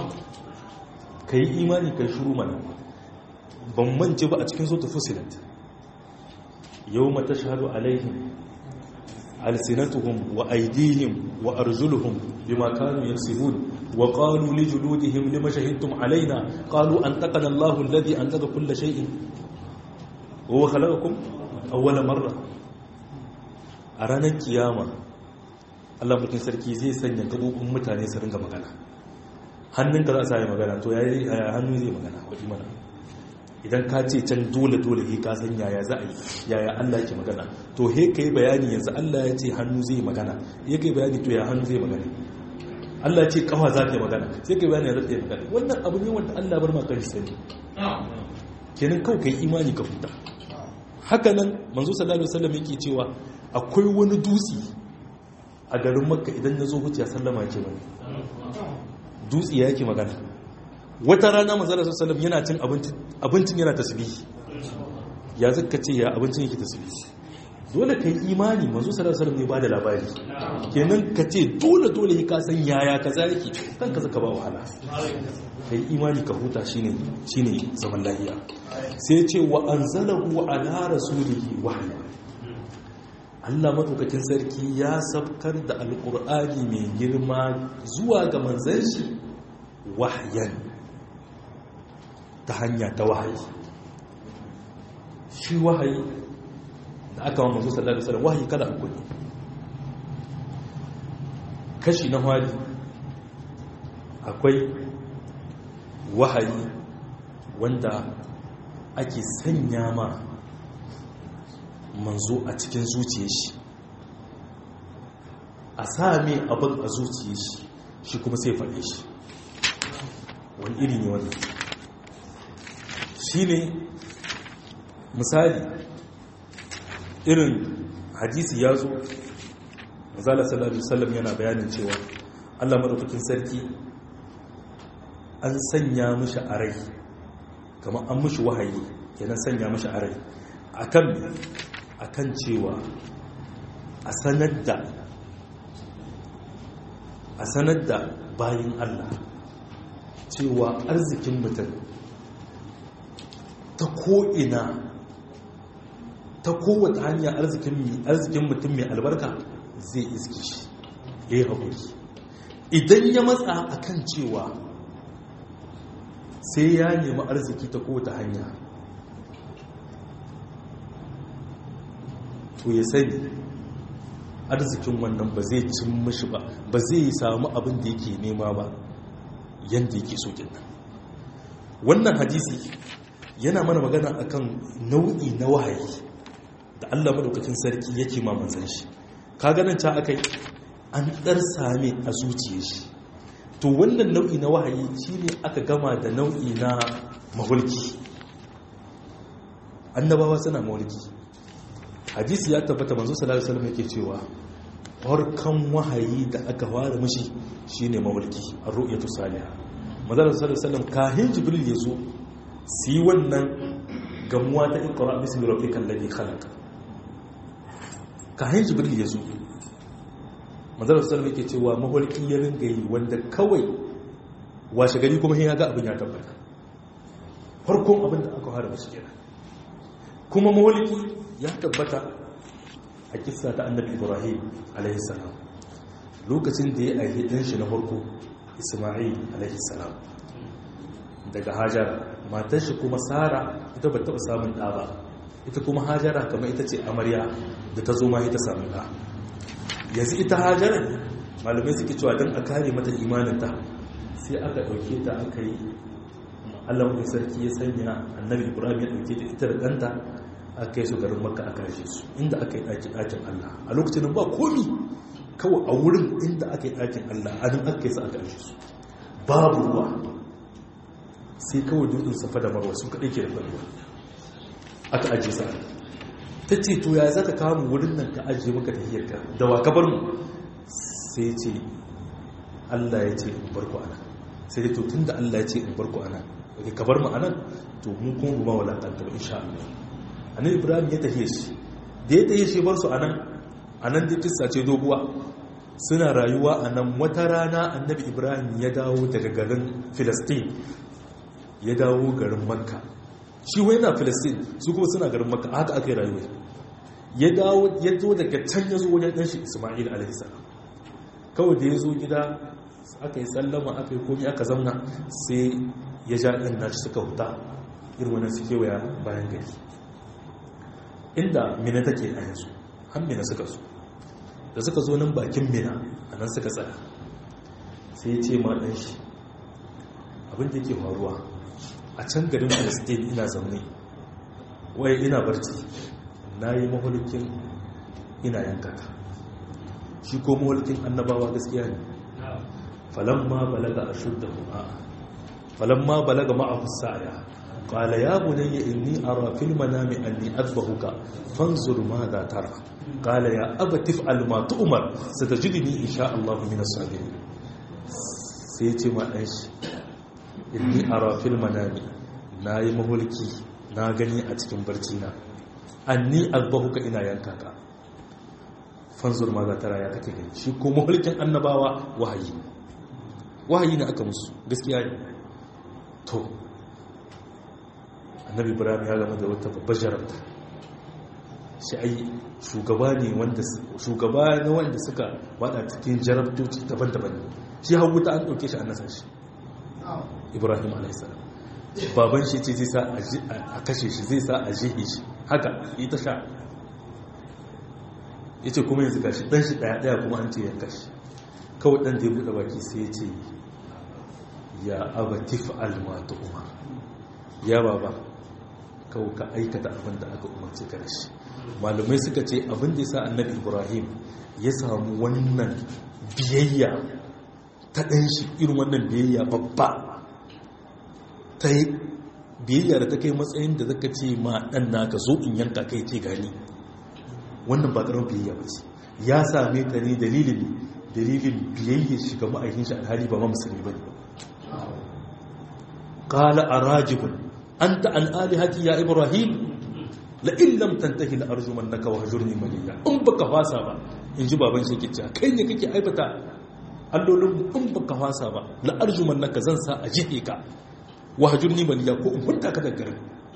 ka yi imani kai shuru mana ban mance ba a cikin sautu fusilat yau mata shahadu alaihim alsinatuhum wa aidihim wa arjuluhum bima kanu yaksibun wa qalu li juludihim lima shahidtum alaina qalu antaqana Allahu alladhi antaqa kull shay'in wa huwa khalaqakum awwala marra a ranar kiyama Allah mutum sarki zai sanya gabobin mutane su ringa magana hannunka za a sami magana to yayi hannu zai magana wajen mana idan ka ce can dole dole he ka san yaya za a yi yaya Allah yake magana to he kai bayani yanzu Allah ya ce hannu zai magana ya kai bayani to ya hannu zai magana Allah ce kafa za ta yi magana sai kai bayani ya zata yi magana wannan abu ne wanda Allah bar maka shi sani kenan kawai kai imani ka huta haka nan manzo sallallahu alaihi wasallam yake cewa akwai wani dutse a garin makka idan na zo huciya sallama ke wani dutse ya yake magana wata rana manzara sallam yana cin abincin yana tasbihi ya zaka ce ya abincin yake tasbihi dole ka yi imani manzo sallam ne ba da labari kenan ka ce dole dole ka san yaya ka za yake kan ka zaka ba wahala ka yi imani ka huta shine shine zaman lahiya sai ce wa anzalahu ala rasulihi wahya Allah maɗaukakin sarki ya sabkar da alƙur'ani mai girma zuwa ga manzan shi wahayan ta hanya ta wahayi shi wahayi da aka wa manzo sallallahu alaihi wasallam wahayi kala uku ne kashi na hali akwai wahayi wanda ake sanya ma manzo a cikin zuciya shi a sami abin a zuciya shi shi kuma sai faɗe shi wani iri ne wannan shi ne misali irin hadisi ya zo mazala sallallahu alaihi yana bayanin cewa allah maɗaukakin sarki an sanya mishi a rai kamar an mishi wahayi kenan sanya mishi a rai akan akan cewa a sanar da a sanar da bayin Allah cewa arzikin mutum ta ko'ina ta kowace hanya arzikin mutum mai albarka zai iske shi ya yi haƙuri idan ya matsa akan cewa sai ya nemi arziki ta kowace hanya to ya sani arzikin wannan ba zai cin mishi ba ba zai samu abin da yake nema ba yadda yake so kenan wannan hadisi yana mana magana akan nau'i na wahayi da Allah madaukakin sarki yake ma manzon shi ka ganin ta akai an dar same a zuciyar shi to wannan nau'i na wahayi shine aka gama da nau'i na mahulki annabawa suna mahulki hadisi ya tabbata manzo sallallahu alaihi wasallam yake cewa farkon wahayi da aka fara mishi shine mahulki ar-ru'yatu salihah manzo sallallahu alaihi wasallam kahin jibril yazo su yi wannan gamuwa ta ikra bismi rabbikal ladhi khalaq kahin jibril yazo manzo sallallahu alaihi wasallam yake cewa mahulki ya ringa yi wanda kawai washe gari kuma ya ga abin ya tabbata farkon abin da aka fara mishi kenan kuma mawaliki ya tabbata a kisa ta annabi ibrahim alaihissalam lokacin da ya aihe ɗan shi na farko isma'il alaihissalam daga hajara matar shi kuma sara ita ba taɓa samun ɗa ba ita kuma hajara kamar ita ce amarya da ta zo ma ita samun ɗa yanzu ita hajara malamai suke cewa don a kare mata imaninta sai aka ɗauke ta aka yi allah mutu sarki ya sanya annabi ibrahim ya ɗauke ta ita da ɗanta aka kai su garin maka aka kashe su inda aka yi ɗakin ɗakin allah a lokacin ba komi kawai a wurin inda aka yi ɗakin allah a nan aka kai su aka kashe su babu ruwa sai kawai dutsen safa da marwa su kaɗai ke da ruwa aka ajiye sa ta ce to ya zaka kawo mu wurin nan ka ajiye maka tahiyar ka da wa ka bar mu sai ce allah ya ce in bar ku ana sai dai to tun da allah ya ce in bar ku ana ka bar mu anan to mu kuma ba walakanta ba insha Allah annabi ibrahim ya tafiye shi da ya tafiye shi bar su anan anan da kissa ce doguwa suna rayuwa anan wata rana annabi ibrahim ya dawo daga garin filistin ya dawo garin makka shi wai na filistin su kuma suna garin makka haka aka yi rayuwa ya dawo ya zo daga can ya zo wajen ɗan shi isma'il alaihi salam kawai da ya zo gida aka yi sallama aka yi komi aka zamna sai ya ja ɗin nashi suka huta irin wani suke waya bayan gari inda mina take a yanzu har mina suka zo da suka zo nan bakin mina a nan suka tsaya sai ya ce ma ɗan shi abin da yake faruwa a can garin palestine ina zaune waye ina barci na yi mahulukin ina yankaka shi ko mahulukin annabawa gaskiya ne falamma balaga ashuddahu a falamma balaga ma'ahu sa'ya qala ya bunayya inni ara fil manami anni adbahuka fanzur madha tara qala ya abati fa'al ma tu'mar satajidni insha Allah min as-sabirin sai ya ce ma dan shi inni ara fil manami nayi mahulki na gani a cikin barci na anni adbahuka ina yanka ka fanzur madha tara ya kake gani shi ko mahulkin annabawa wahayi wahayi ne aka musu gaskiya ne to annabi ibrahim ya gama da wata babbar jarabta shi ai shugaba ne wanda shugaba ne wanda suka wada cikin jarabtoci daban-daban shi hagu ta an dauke shi an nasa shi ibrahim alaihissalam baban shi ce zai sa a kashe shi zai sa a jihe shi haka ita sha ya ce kuma yanzu gashi dan shi daya-daya kuma an ce yanka shi kawai ɗan da ya buɗe baki sai ya ce ya abatif almatu umar ya baba kawai ka aikata abin da aka umarci ka da shi malumai suka ce abin da ya sa annabi ibrahim ya samu wannan biyayya ta ɗan shi irin wannan biyayya babba ta yi biyayya da ta kai matsayin da zaka ce ma ɗan naka zo in yanka kai ce gani wannan ba ƙarar biyayya ba ce ya same ta ne dalilin dalilin biyayya shi ga ma'aikin shi alhali ba ma musulmi ba ne qala arajibun anta an alihati ya ibrahim la in lam tantahi la arjumannaka wa hajurni maliya in baka fasa ba in ji baban shi kicca kai ne kake aibata allolin in baka fasa ba la arjumannaka zan sa a jihe ka wa hajurni maliya ko in hunta ka daga garin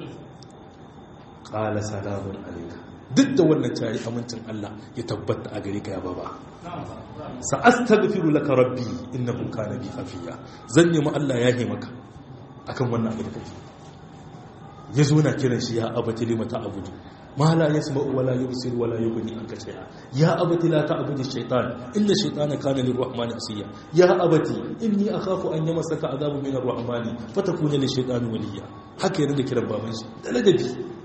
qala salamun alayka duk da wannan cari amincin Allah ya tabbata a gare ka ya baba sa'astaghfiru laka rabbi innahu kana bi hafiya zan nemi Allah ya maka akan wannan abu da kake ya zo na kiran shi ya abati lima ta abudu ma la yasma'u wala yubsir wala yughni anka shay'a ya abati la ta'budu ash-shaytan inna ash-shaytana kana lir-rahmani asiya ya abati inni akhafu an yamassaka adhabun min ar-rahmani fatakuna lish-shaytani waliya haka yana da kiran baban shi da ladabi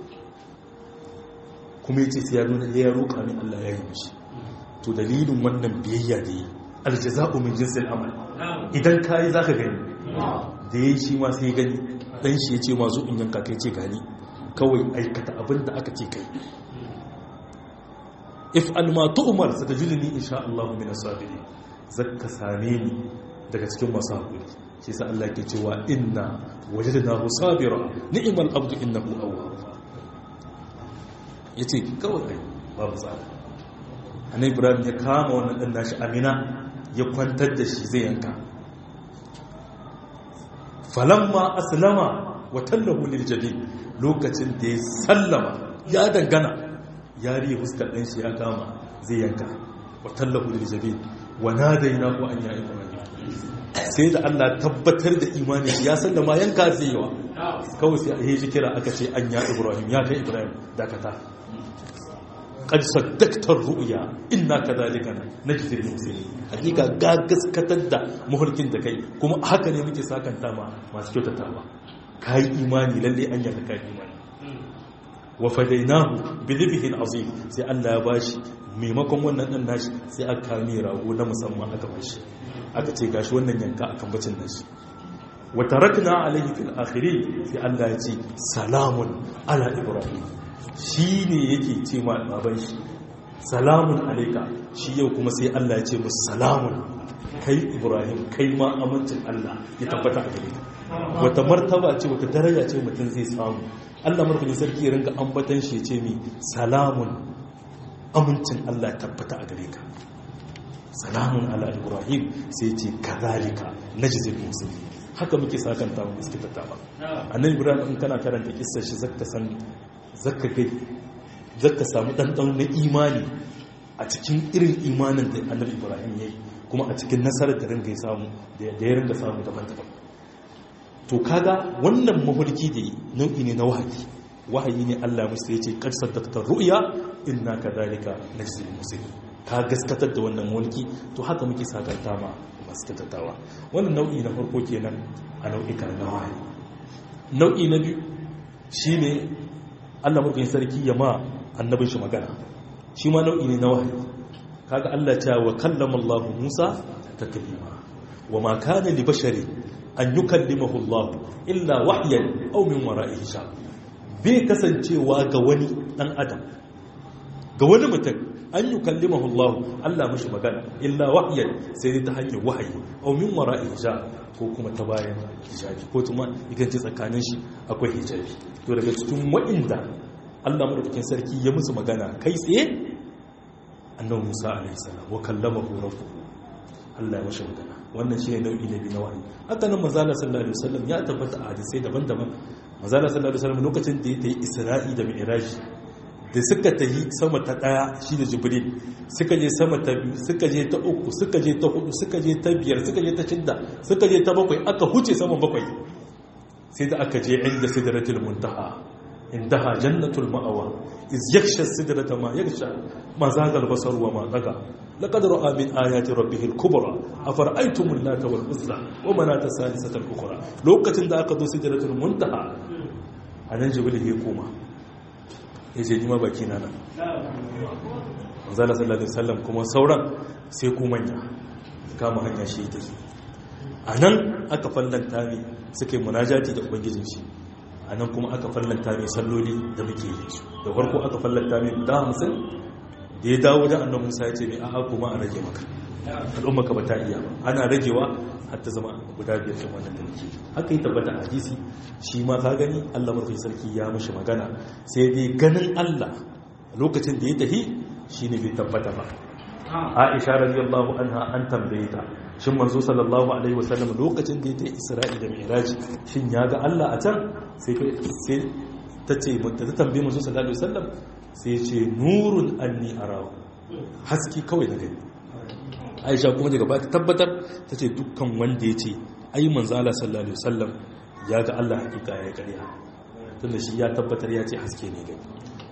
kuma yace sai ya nuna ya roƙa min Allah ya yi mishi to dalilin wannan biyayya da yi aljaza'u min jinsil amal idan kai zaka gani da yayi shi ma sai gani dan shi yace ma zo in yanka kai ce gani kawai aikata abin da aka ce kai if alma tu'mar satajiduni insha Allah min as-sabirin zakka same ni daga cikin masu hakuri shi sa Allah ke cewa inna wajadnahu sabira ni'mal abdu innahu awwab yace kawai kai babu tsara annabi Ibrahim ya kama wannan dan nashi Amina ya kwantar da shi zai yanka falamma aslama wa tallahu lil jabin lokacin da ya sallama ya dangana ya riye fuskar ɗan shi ya kama zai yanka wa tallahu lil jabin wa nadainahu an ya ibrahim sai da Allah tabbatar da imani ya sallama yanka zai yawa kawai sai a yi kira aka ce an ya ibrahim ya kai ibrahim dakata qad saddaqta ru'ya inna kadhalika najzi al-muslimin hakika ga gaskatar da muhulkin da kai kuma haka ne muke sakanta ma masu kyautatawa kai imani lalle an yarda kai imani wa fadainahu bi dhibhin azim sai Allah ya bashi maimakon wannan dan nashi sai aka kame rago na musamman aka bashi aka ce gashi wannan yanka akan bacin nashi wa tarakna alayhi fil akhirin sai Allah ya ce salamun ala ibrahim shi ne yake ce ma baban shi salamun alaika shi yau kuma sai Allah ya ce musu salamun kai ibrahim kai ma amincin Allah ya tabbata a gare ka wata martaba ce wata daraja ce mutum zai samu Allah marfajin sarki ya ringa ambatan shi ya ce mi salamun amincin Allah ya tabbata a gare ka salamun ala ibrahim sai ce kazalika najzil muslimin haka muke sakanta mu suke tattaba annabi ibrahim in kana karanta kissar shi zaka san zaka kai zaka samu ɗanɗano na imani a cikin irin imanin da annabi ibrahim ya yi kuma a cikin nasarar da ringa samu da ya ringa samu daban-daban to kaga wannan mahulki da nau'i ne na wahayi wahayi ne allah musu ya ce ƙarsar daktar ru'ya inna ka dalika na jizil musulmi ka gaskatar da wannan mulki to haka muke sakanta ma masu tattatawa wannan nau'i na farko kenan a nau'ika na wahayi nau'i na biyu shine Allah mulkin sarki ya ma annabin shi magana shi ma nau'i ne na wahayi kaga Allah ta wa kallama Allah Musa taklima wa ma kana li bashari an yukallimahu Allah illa wahyan aw min wara'i hijab bai kasancewa ga wani dan adam ga wani mutum an yukallimahu Allah Allah mishi magana illa wahyan sai ta hanyar wahayi aw min wara'i hijab ko kuma ta bayan hijabi ko kuma ikan ce tsakanin shi akwai hijabi to daga cikin wa'inda Allah madaukakin sarki ya musu magana kai tsaye annabi Musa alaihi salam wa kallamahu rabbuhu Allah ya mashi magana wannan shine nau'i na biyu na wahayi haka nan manzo Allah sallallahu alaihi wasallam ya tabbata a hadisai daban-daban manzo Allah sallallahu alaihi wasallam lokacin da ya yi Isra'i da Mi'raj da suka tahi sama ta daya shi da Jibril suka je sama ta biyu suka je ta uku suka je ta hudu suka je ta biyar suka je ta shidda suka je ta bakwai aka huce sama bakwai sai da aka je inda sidratul muntaha indaha jannatul ma'awa iz yaksha sidrata ma yaksha ma zagal basar wa ma daga laqad ra'a min ayati rabbih al-kubra afara'aytum an-nata wal uzza wa manata salisata al-ukhra lokacin da aka zo sidratul muntaha anan jibril ya koma yace ni ma baki na nan manzala sallallahu alaihi wasallam kuma sauran sai ku manya kama hanya shi take anan aka fallanta ne suke munajati da ubangijin shi a nan kuma aka fallanta mai salloli da muke yi su da farko aka fallanta mai guda hamsin da ya dawo da annan musa ya ce mai aha kuma a rage maka al'umma ka ba ta iya ba ana ragewa har ta zama guda biyar ɗin wannan da muke haka yi tabbata a hadisi shi ma ka gani allah mafi sarki ya mashi magana sai dai ganin allah lokacin da ya tafi shi ne bai tabbata ba aisha radiyallahu anha an tambaye ta shin manzo sallallahu alaihi wasallam lokacin da ya ta isra'i da mi'raj shin ya ga Allah a can sai sai ta ce ta tambaye manzo sallallahu alaihi wasallam sai ce nurun anni arahu haski kawai da gani Aisha kuma daga ba ta tabbatar ta ce dukkan wanda ya ce ai manzo Allah sallallahu alaihi wasallam ya ga Allah hakika ya kariya tunda shi ya tabbatar ya ce haske ne gani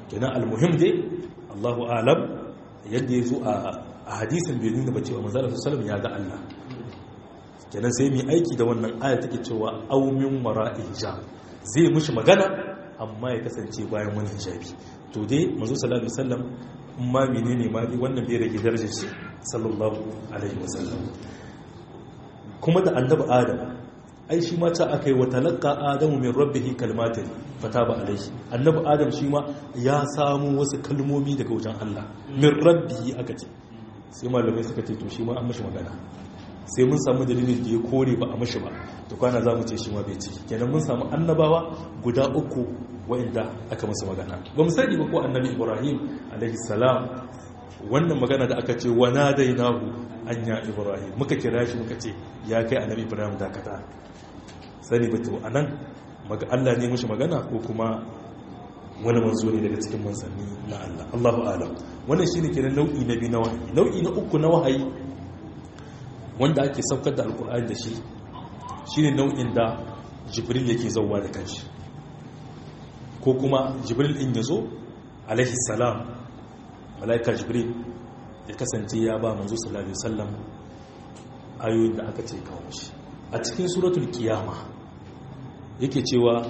kenan almuhim dai Allahu alam yadda ya zo a hadisin bai nuna ba cewa manzala sallam ya ga Allah kenan sai mu aiki da wannan aya take cewa aw min wara'i hijab zai mushi magana amma ya kasance bayan wani hijabi to dai manzo sallallahu alaihi wasallam ma menene ma dai wannan bai rage darajar shi sallallahu alaihi wasallam kuma da annabi adam ai shi ma ta akai wa talaqqa adamu min rabbih kalmatin fataba alaihi annabi adam shi ma ya samu wasu kalmomi daga wajen Allah min rabbihi aka ce sai malamai suka ce to shi ma an mashi magana sai mun samu dalilin da ya kore ba a mashi ba to kwana za mu ce shi ma bai ciki kenan mun samu annabawa guda uku wa'inda aka masa magana ba mu sani ba ko annabi ibrahim alaihi salam wannan magana da aka ce wa nadainahu anya ibrahim muka kira shi muka ce ya kai annabi ibrahim dakata sani ba to anan maga Allah ne mushi magana ko kuma wani manzo ne daga cikin manzanni na Allah Allahu a'lam wannan shine kenan nau'i na biyu na wahayi nau'i na uku na wahayi wanda ake saukar da alkur'ani da shi shine nau'in da jibril yake zauwa da kanshi ko kuma jibril din yazo alaihi salam malaika jibril ya kasance ya ba manzo sallallahu alaihi wasallam ayoyin da aka ce kawo shi a cikin suratul qiyama yake cewa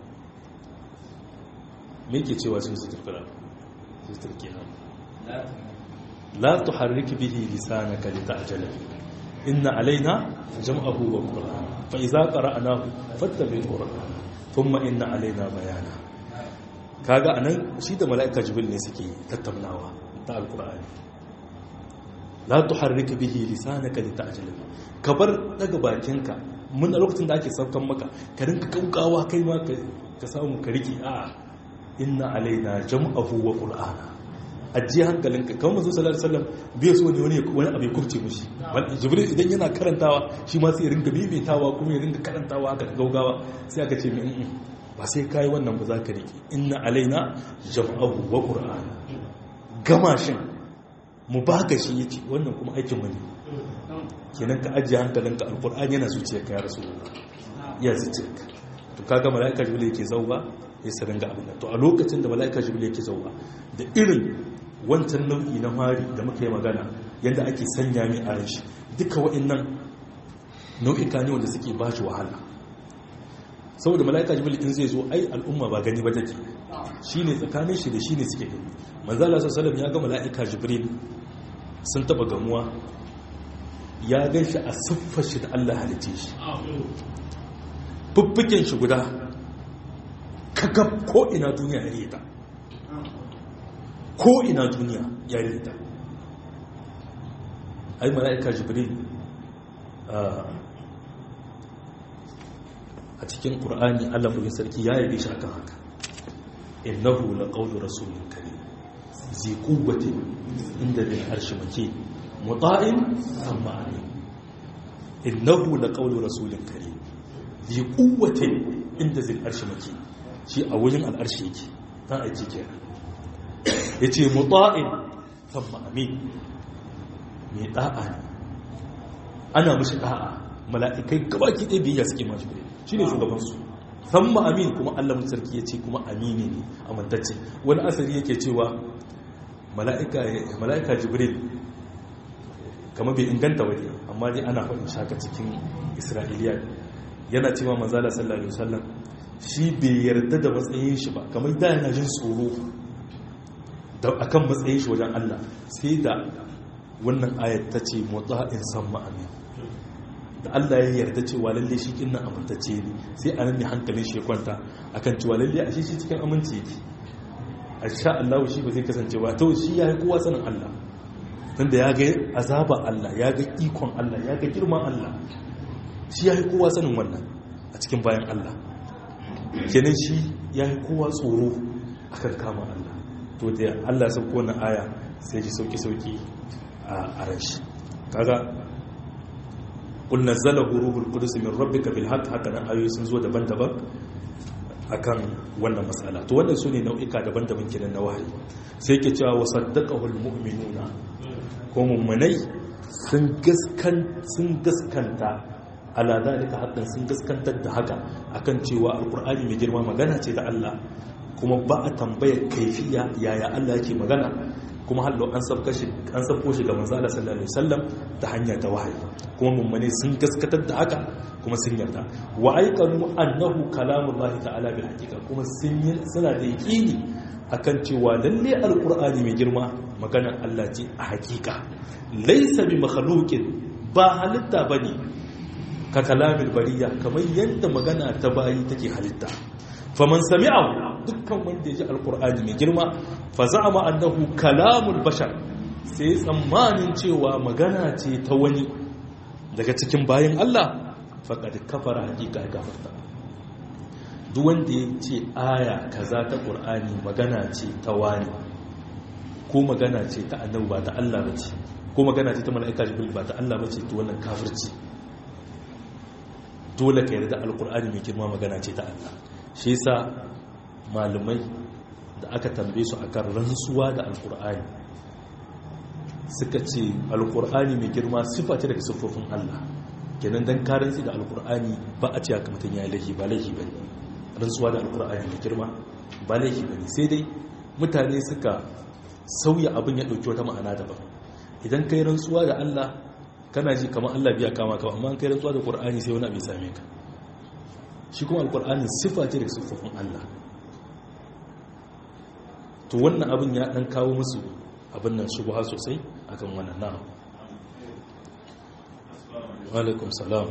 me yake cewa cikin suratul qiyama suratul qiyama la tuharrik bihi lisanaka lita'jala inna alaina jam'ahu wa qur'an fa idza qara'nahu fattabi' qur'an thumma inna alaina bayana kaga anan shi da malaika jibril ne suke tattaunawa ta alqur'ani la tuharrik bihi lisanaka lita'jala kabar daga bakinka mun a lokacin da ake saukan maka ka rinka kaukawa kai ma ka samu ka riki a inna alaina jam'ahu wa qur'ana ajiye hankalinka kawai masu salar sallam bai so ne wani wani abu ya kubce mushi jibril idan yana karantawa shi ma sai ya ringa maimaitawa kuma ya ringa karantawa haka gaugawa sai aka ce min ba sai kai wannan ba za ka rike inna alaina jam'ahu wa qur'ana gama shin mu baka shi yace wannan kuma aikin mu ne kenan ka ajiye hankalinka alqur'ani yana zuciyarka ya rasulullah ya zuciyarka to kaga malaika jibril yake zauba ya sa ringa abin to a lokacin da malaika jibril yake zauba da irin wancan nau'i na mari da muka yi magana yadda ake sanya mai a ran shi duka wa'annan nau'ika ne wanda suke ba shi wahala saboda mala'ika jibril in zai zo ai al'umma ba gani ba take shine tsakanin shi da shine suke gani manzo Allah sallallahu ya ga mala'ika jibril sun taba gamuwa ya gan shi a siffar shi da Allah halice shi fuffuken shi guda kakab ko ina duniya ya rita ko ina duniya ya rita ai mala'ika jibril a cikin ƙur'ani allah bugun sarki ya yabe shi akan haka innahu la qawlu rasulin karim zi quwwatin inda bil arshi make muta'in amma amin innahu la qawlu rasulin karim zi quwwatin inda zil arshi make shi a wajen al'arshi yake dan aiki kenan ya ce mutu'in samma amin mai da'a ne ana mashi da'a mala'ikai gabaki ɗaya biyayya suke mashi biyayya shi ne shugabansu samma amin kuma allah sarki ya ce kuma amini ne amintacce wani asali yake cewa mala'ika jibril kama bai inganta waje amma dai ana faɗin shaka cikin isra'iliya yana cewa manzala sallallahu alaihi wasallam shi bai yarda da matsayin shi ba kamar da yana jin tsoro da akan matsayin shi wajen Allah sai da wannan ayat ta ce in san ma'amin da Allah ya yarda cewa lalle shi kinnan amintacce ne sai a nan ne hankalin shi ya kwanta akan cewa lalle a shi shi cikin aminci yake a sha Allah shi ba zai kasance ba to shi ya yi kowa sanin Allah tunda ya ga azaba Allah ya ga ikon Allah ya ga girman Allah shi ya yi kowa sanin wannan a cikin bayan Allah kenan shi ya yi kowa tsoro akan kama Allah to da Allah sun kona aya sai ji sauki-sauki a ran shi kaga kul nazzalahu ruhul qudus min rabbika bil haqq haka nan ayoyi sun zo daban-daban akan wannan matsala to wannan sune nau'ika daban-daban kenan na wahayi sai yake cewa wasaddaqahu almu'minuna ko mu'minai sun gaskan sun gaskanta ala dalika haqqan sun gaskantar da haka akan cewa alqur'ani mai girma magana ce da Allah kuma ba a tambayar kaifiya yaya Allah yake magana kuma hallo an sabko shi an sabko shi ga manzo Allah sallallahu alaihi wasallam ta hanya ta wahayi kuma mummune sun gaskatar da haka kuma sun yarda wa aikanu annahu kalamullahi ta'ala bil haqiqa kuma sun yi suna da yaqini akan cewa lalle alqur'ani mai girma maganar Allah ce a haqiqa laysa bi makhluqin ba halitta bane ka kalamil bariya kamar yadda magana ta bayi take halitta faman sami'ahu dukkan wanda ya ji alqur'ani mai girma fa za'ama annahu kalamul bashar sai tsammanin cewa magana ce ta wani daga cikin bayan Allah faƙad kafara hakika ya gafarta duk wanda ya ce aya kaza ta ƙur'ani magana ce ta wani ko magana ce ta annabi ba ta Allah ba ce ko magana ce ta mala'ika jibril ba ta Allah ba ce to wannan kafirci dole ka yarda alƙur'ani mai girma magana ce ta Allah shi yasa malamai da aka tambaye su akan rantsuwa da alƙur'ani suka ce alƙur'ani mai girma sifa ce daga siffofin Allah kenan dan karanci da alkur'ani ba a ce haka mutum ya yi laifi ba laifi ba ne rantsuwa da alkur'ani da girma ba laifi ba ne sai dai mutane suka sauya abin ya ɗauki wata ma'ana daban idan kai rantsuwa da allah kana ji kamar allah biya kama ka amma kai rantsuwa da alkur'ani sai wani abin same ka shi kuma alkur'ani sifa ce daga siffofin allah to wannan abin ya ɗan kawo musu abin nan shubuha sosai akan wannan na'am alaikum salam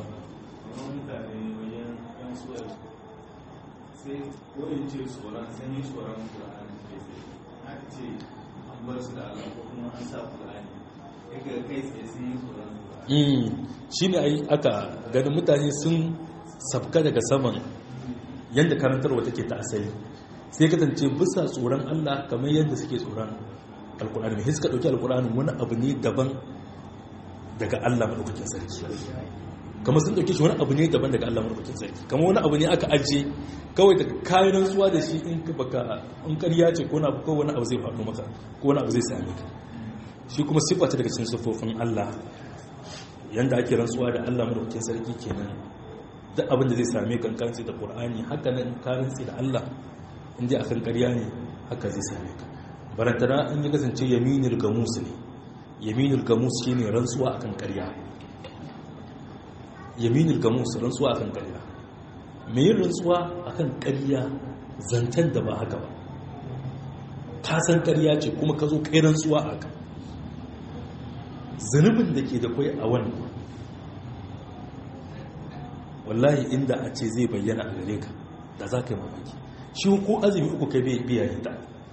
sai kodin ce tsoron sanyi tsoron ƙura'ani ke sai aka ce an bar su da Allah ko kuma an sa ƙura'ani ya ga kai tsaye sun yi tsoron ƙura'ani shi ne aka ganin mutane sun sabka daga saman yadda karantarwa take ta asali sai kasance bisa tsoron Allah kamar yadda suke tsoron alkur'ani mai suka ɗauki alkur'ani wani abu ne daban daga Allah maɗaukakin sarki kamar sun ɗauke shi wani abu ne daban daga Allah maɗaukakin sarki kamar wani abu ne aka ajiye kawai daga kayan rantsuwa da shi in baka in ƙarya ce ko wani abu zai faɗo maka ko wani abu zai same ka shi kuma siffa ta daga cikin siffofin Allah yanda ake rantsuwa da Allah maɗaukakin sarki kenan duk abin da zai same ka kan da Qur'ani haka nan ka rantsi da Allah in dai akan ƙarya ne haka zai same ka barantana in ya kasance yaminul gamus ne yaminul gamus shine rantsuwa akan ƙarya yaminul gamus rantsuwa akan ƙarya me yin rantsuwa akan ƙarya zancen da ba haka ba ka san ƙarya ce kuma ka zo kai rantsuwa aka zunubin da ke da kwai a wannan wallahi inda a ce zai bayyana a gare ka da za ka yi mamaki shi ko azumi uku kai bai biya ta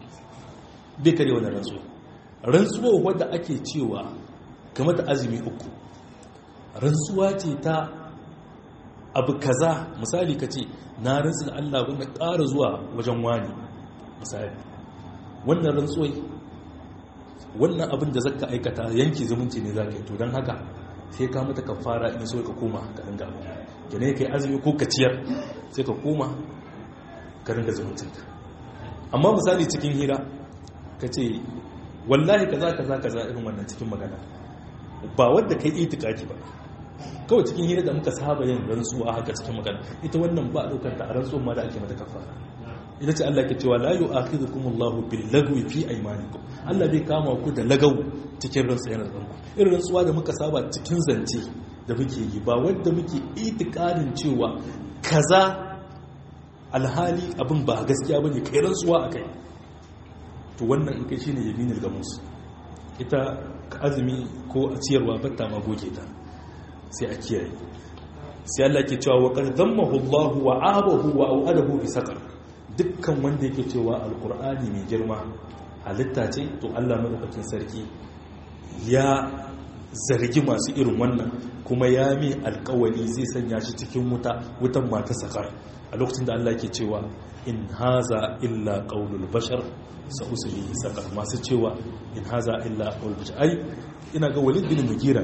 bai kare wannan rantsuwa rantsuwa wadda ake cewa game da azumi uku rantsuwa ce ta abu kaza misali ka ce na rantsu da Allah wanda ƙara zuwa wajen wani misali wannan rantsuwai wannan abin da zaka aikata yanki zumunci ne za ka yi to don haka sai ka mata ka fara in so ka koma ka ringa abu gane ka yi azumi ko ka ciyar sai ka koma ka ringa zumuncinka amma misali cikin hira ka ce wallahi kaza kaza kaza irin wannan cikin magana ba wadda kai itikaki ba kawai cikin hira da muka saba yin rantsuwa haka cikin magana ita wannan ba daukar ta a rantsuwa ma da ake mata kafara ita ce Allah ke cewa la yu'akhidhukum Allahu bil lagwi fi aymanikum Allah bai kama ku da lagaw cikin rantsuwa yana zanku irin rantsuwa da muka saba cikin zance da muke yi ba wanda muke itikadin cewa kaza alhali abin ba gaskiya bane kai rantsuwa akai to wannan in kai shine yaminul gamus ita azumi ko a ciyarwa batta ma goge ta sai a kiyaye sai Allah ke cewa wa qad dhammahu Allah wa abahu wa au'adahu bi saqar dukkan wanda yake cewa alqur'ani mai girma halitta ce to Allah madaukakin sarki ya zargi masu irin wannan kuma ya mi alkawali zai sanya shi cikin wuta wutan mata sakar a lokacin da Allah ke cewa in haza illa qaulul bashar sa usulihi sakar masu cewa in haza illa qaulul bashar ai ina ga walid bin mugira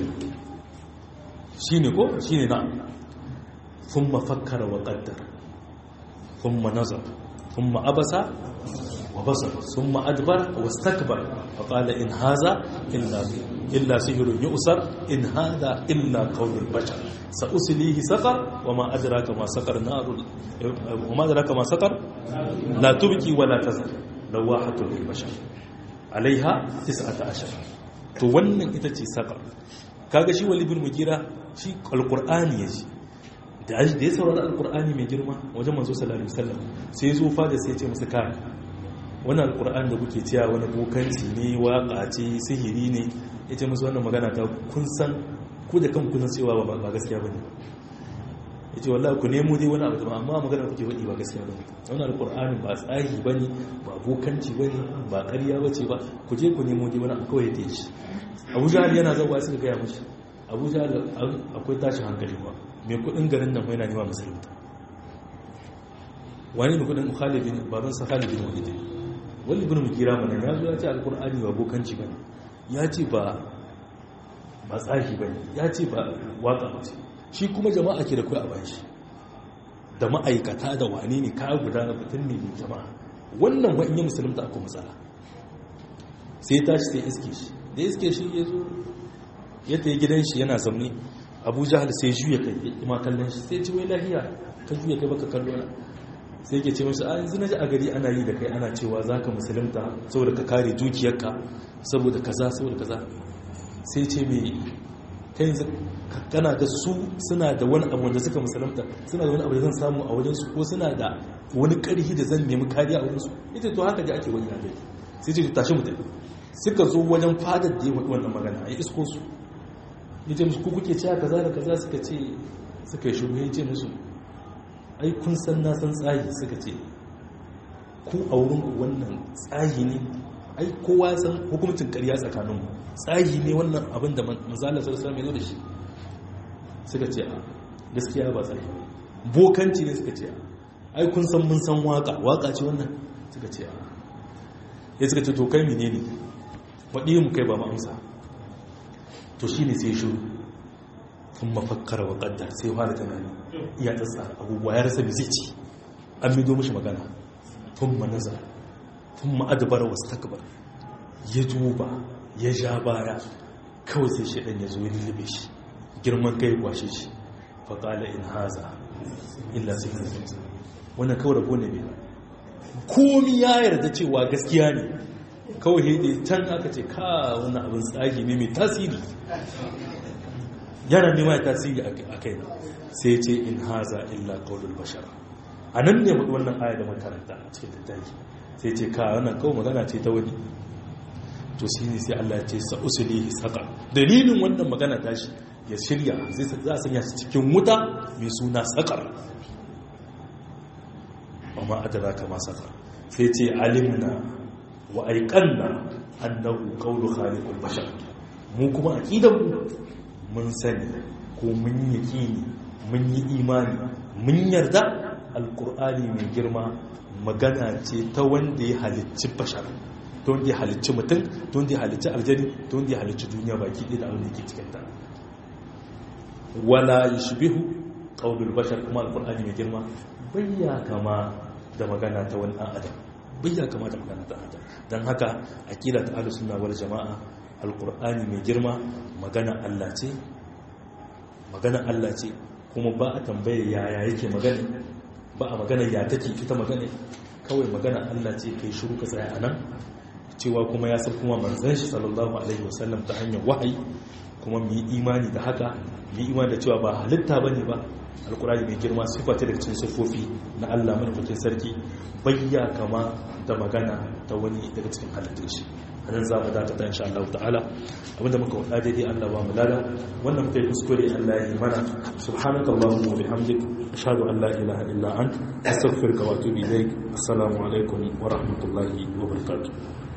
shine ko shine na thumma fakkara wa qaddara thumma nazar thumma abasa wa basar thumma adbara wastakbara fa qala in haza illa illa sihrun yu'sar in hada illa qaulul bashar sa uslihi saqar wa ma adraka ma saqar narul wa ma adraka ma saqar la tubki wala tazar lawahatun lil bashar alaiha 19 to wannan ita ce saqar kaga shi wali bin mugira shi alqur'ani yaji da da ya saurari alqur'ani mai girma wajen manzo sallallahu alaihi wasallam sai zo fa da sai ya ce musu kai wannan alqur'ani da kuke cewa wani bokanci ne waka ce sihiri ne yace musu wannan magana ta kun san ku da kanku kun cewa ba gaskiya bane ya ce wallah ku nemo dai wani abu da amma magana kuke waɗi ba gaskiya ba wani alƙur'anin ba tsari ba ne ba bokanci ba ne ba ƙarya ba ce ba ku je ku nemo dai wani abu kawai ya shi abu jihar yana zauwa suka gaya mashi abu jihar akwai tashin hankali ba mai kuɗin garin nan yana nema musulunta wani mai kuɗin khalidin baban sa khalidin wahidin wani ibn mukira mana ya zo ya ce alƙur'ani ba bokanci ba ya ce ba ba tsari ba ne ya ce ba waka ba ce shi kuma jama'a ke da kai a bayan shi da ma'aikata da wane ne kaya guda na mutum ne da jama'a wannan wa in yi musulunta akwai matsala sai tashi sai iske shi da iske shi ya zo ya ta yi gidan shi yana zaune abu jahal sai juya kai ya ima kallon shi sai ci wai lahiya ka juya kai baka kallo na sai ke ce mashi a yanzu na ji a gari ana yi da kai ana cewa za ka musulunta saboda ka kare dukiyarka saboda kaza saboda kaza sai ce mai ta yanzu kana da su suna da wani abu wanda suka musulunta suna da wani abu da zan samu a wajensu ko suna da wani karhi da zan nemi kariya a wajensu ita to haka da ake wani yanayi sai ce tashi mutum suka zo wajen fadar da ya faɗi wannan magana a yi isko su ya ce musu kuke cewa kaza da kaza suka ce suka yi shuru ya ce musu ai kun san na san tsayi suka ce ku a wurin wannan tsayi ne ai kowa san hukumcin ƙarya tsakaninmu tsayi ne wannan abin da manzalar sarsa mai zo da shi suka ce a gaskiya ba tsayi bokanci ne suka ce a ai kun san mun san waka waka ce wannan suka ce a ya suka ce to kai mene ne waɗi mu kai ba ma amsa to shi ne sai shuru sun mafakkara wa ƙaddar sai fara tunani iya tsatsa abubuwa ya rasa zai ci an mido mishi magana tun manaza tun ma'adabar wasu takbar ya duba ya ja baya kawai sai shaɗan ya zo ya lullube shi girman kai kwashe shi faƙala in haza illa sai kan zai wannan kawai rago ne bai komi ya yarda cewa gaskiya ne kawai haidai can aka ce ka wannan abin tsagi ne mai tasiri yana nema ya tasiri a kai sai ce in haza illa ƙaunar bashar a nan ne wannan aya da makaranta a cikin littafi sai ce ka wannan kawai magana ce ta wani to shi ne sai Allah ya ce sa'usulihi saka dalilin wannan magana tashi ya shirya za a sanya shi cikin wuta mai suna sakar amma adara kama sakar sai ce alimna wa aikanna annahu qawlu khaliqul bashar mu kuma aqidan mu mun sani ko mun yaqini mun yi imani mun yarda alqur'ani mai girma magana ce ta wanda ya halicci bashar ta wanda ya halicci mutum ta wanda ya halicci aljani ta wanda ya halicci duniya baki ɗaya da abin da ke cikin ta wala yushbihu qawlul bashar kuma alqur'ani mai girma bayya kama da magana ta wani adam bayya kama da magana ta adam dan haka aqida ta ahlus sunna wal jamaa alqur'ani mai girma magana Allah ce magana Allah ce kuma ba a tambaye yaya yake magana ba a magana ya take ita magana kawai magana Allah ce kai shiru ka tsaya anan cewa kuma ya san kuma manzon shi sallallahu alaihi wasallam ta hanyar wahayi kuma mu yi imani da haka mu yi imani da cewa ba halitta bane ba alkurani mai girma sifa ce daga cikin sifofi na Allah madaukakin sarki bayya kama da magana ta wani daga cikin halittun shi anan za mu dakata insha Allah ta'ala abinda muka wada daidai Allah ba mu lada wannan muka yi kuskure Allah ya yi mana subhanakallahumma wa bihamdik ashhadu an la ilaha illa ant astaghfiruka wa atubu ilaik assalamu alaikum wa rahmatullahi wa barakatuh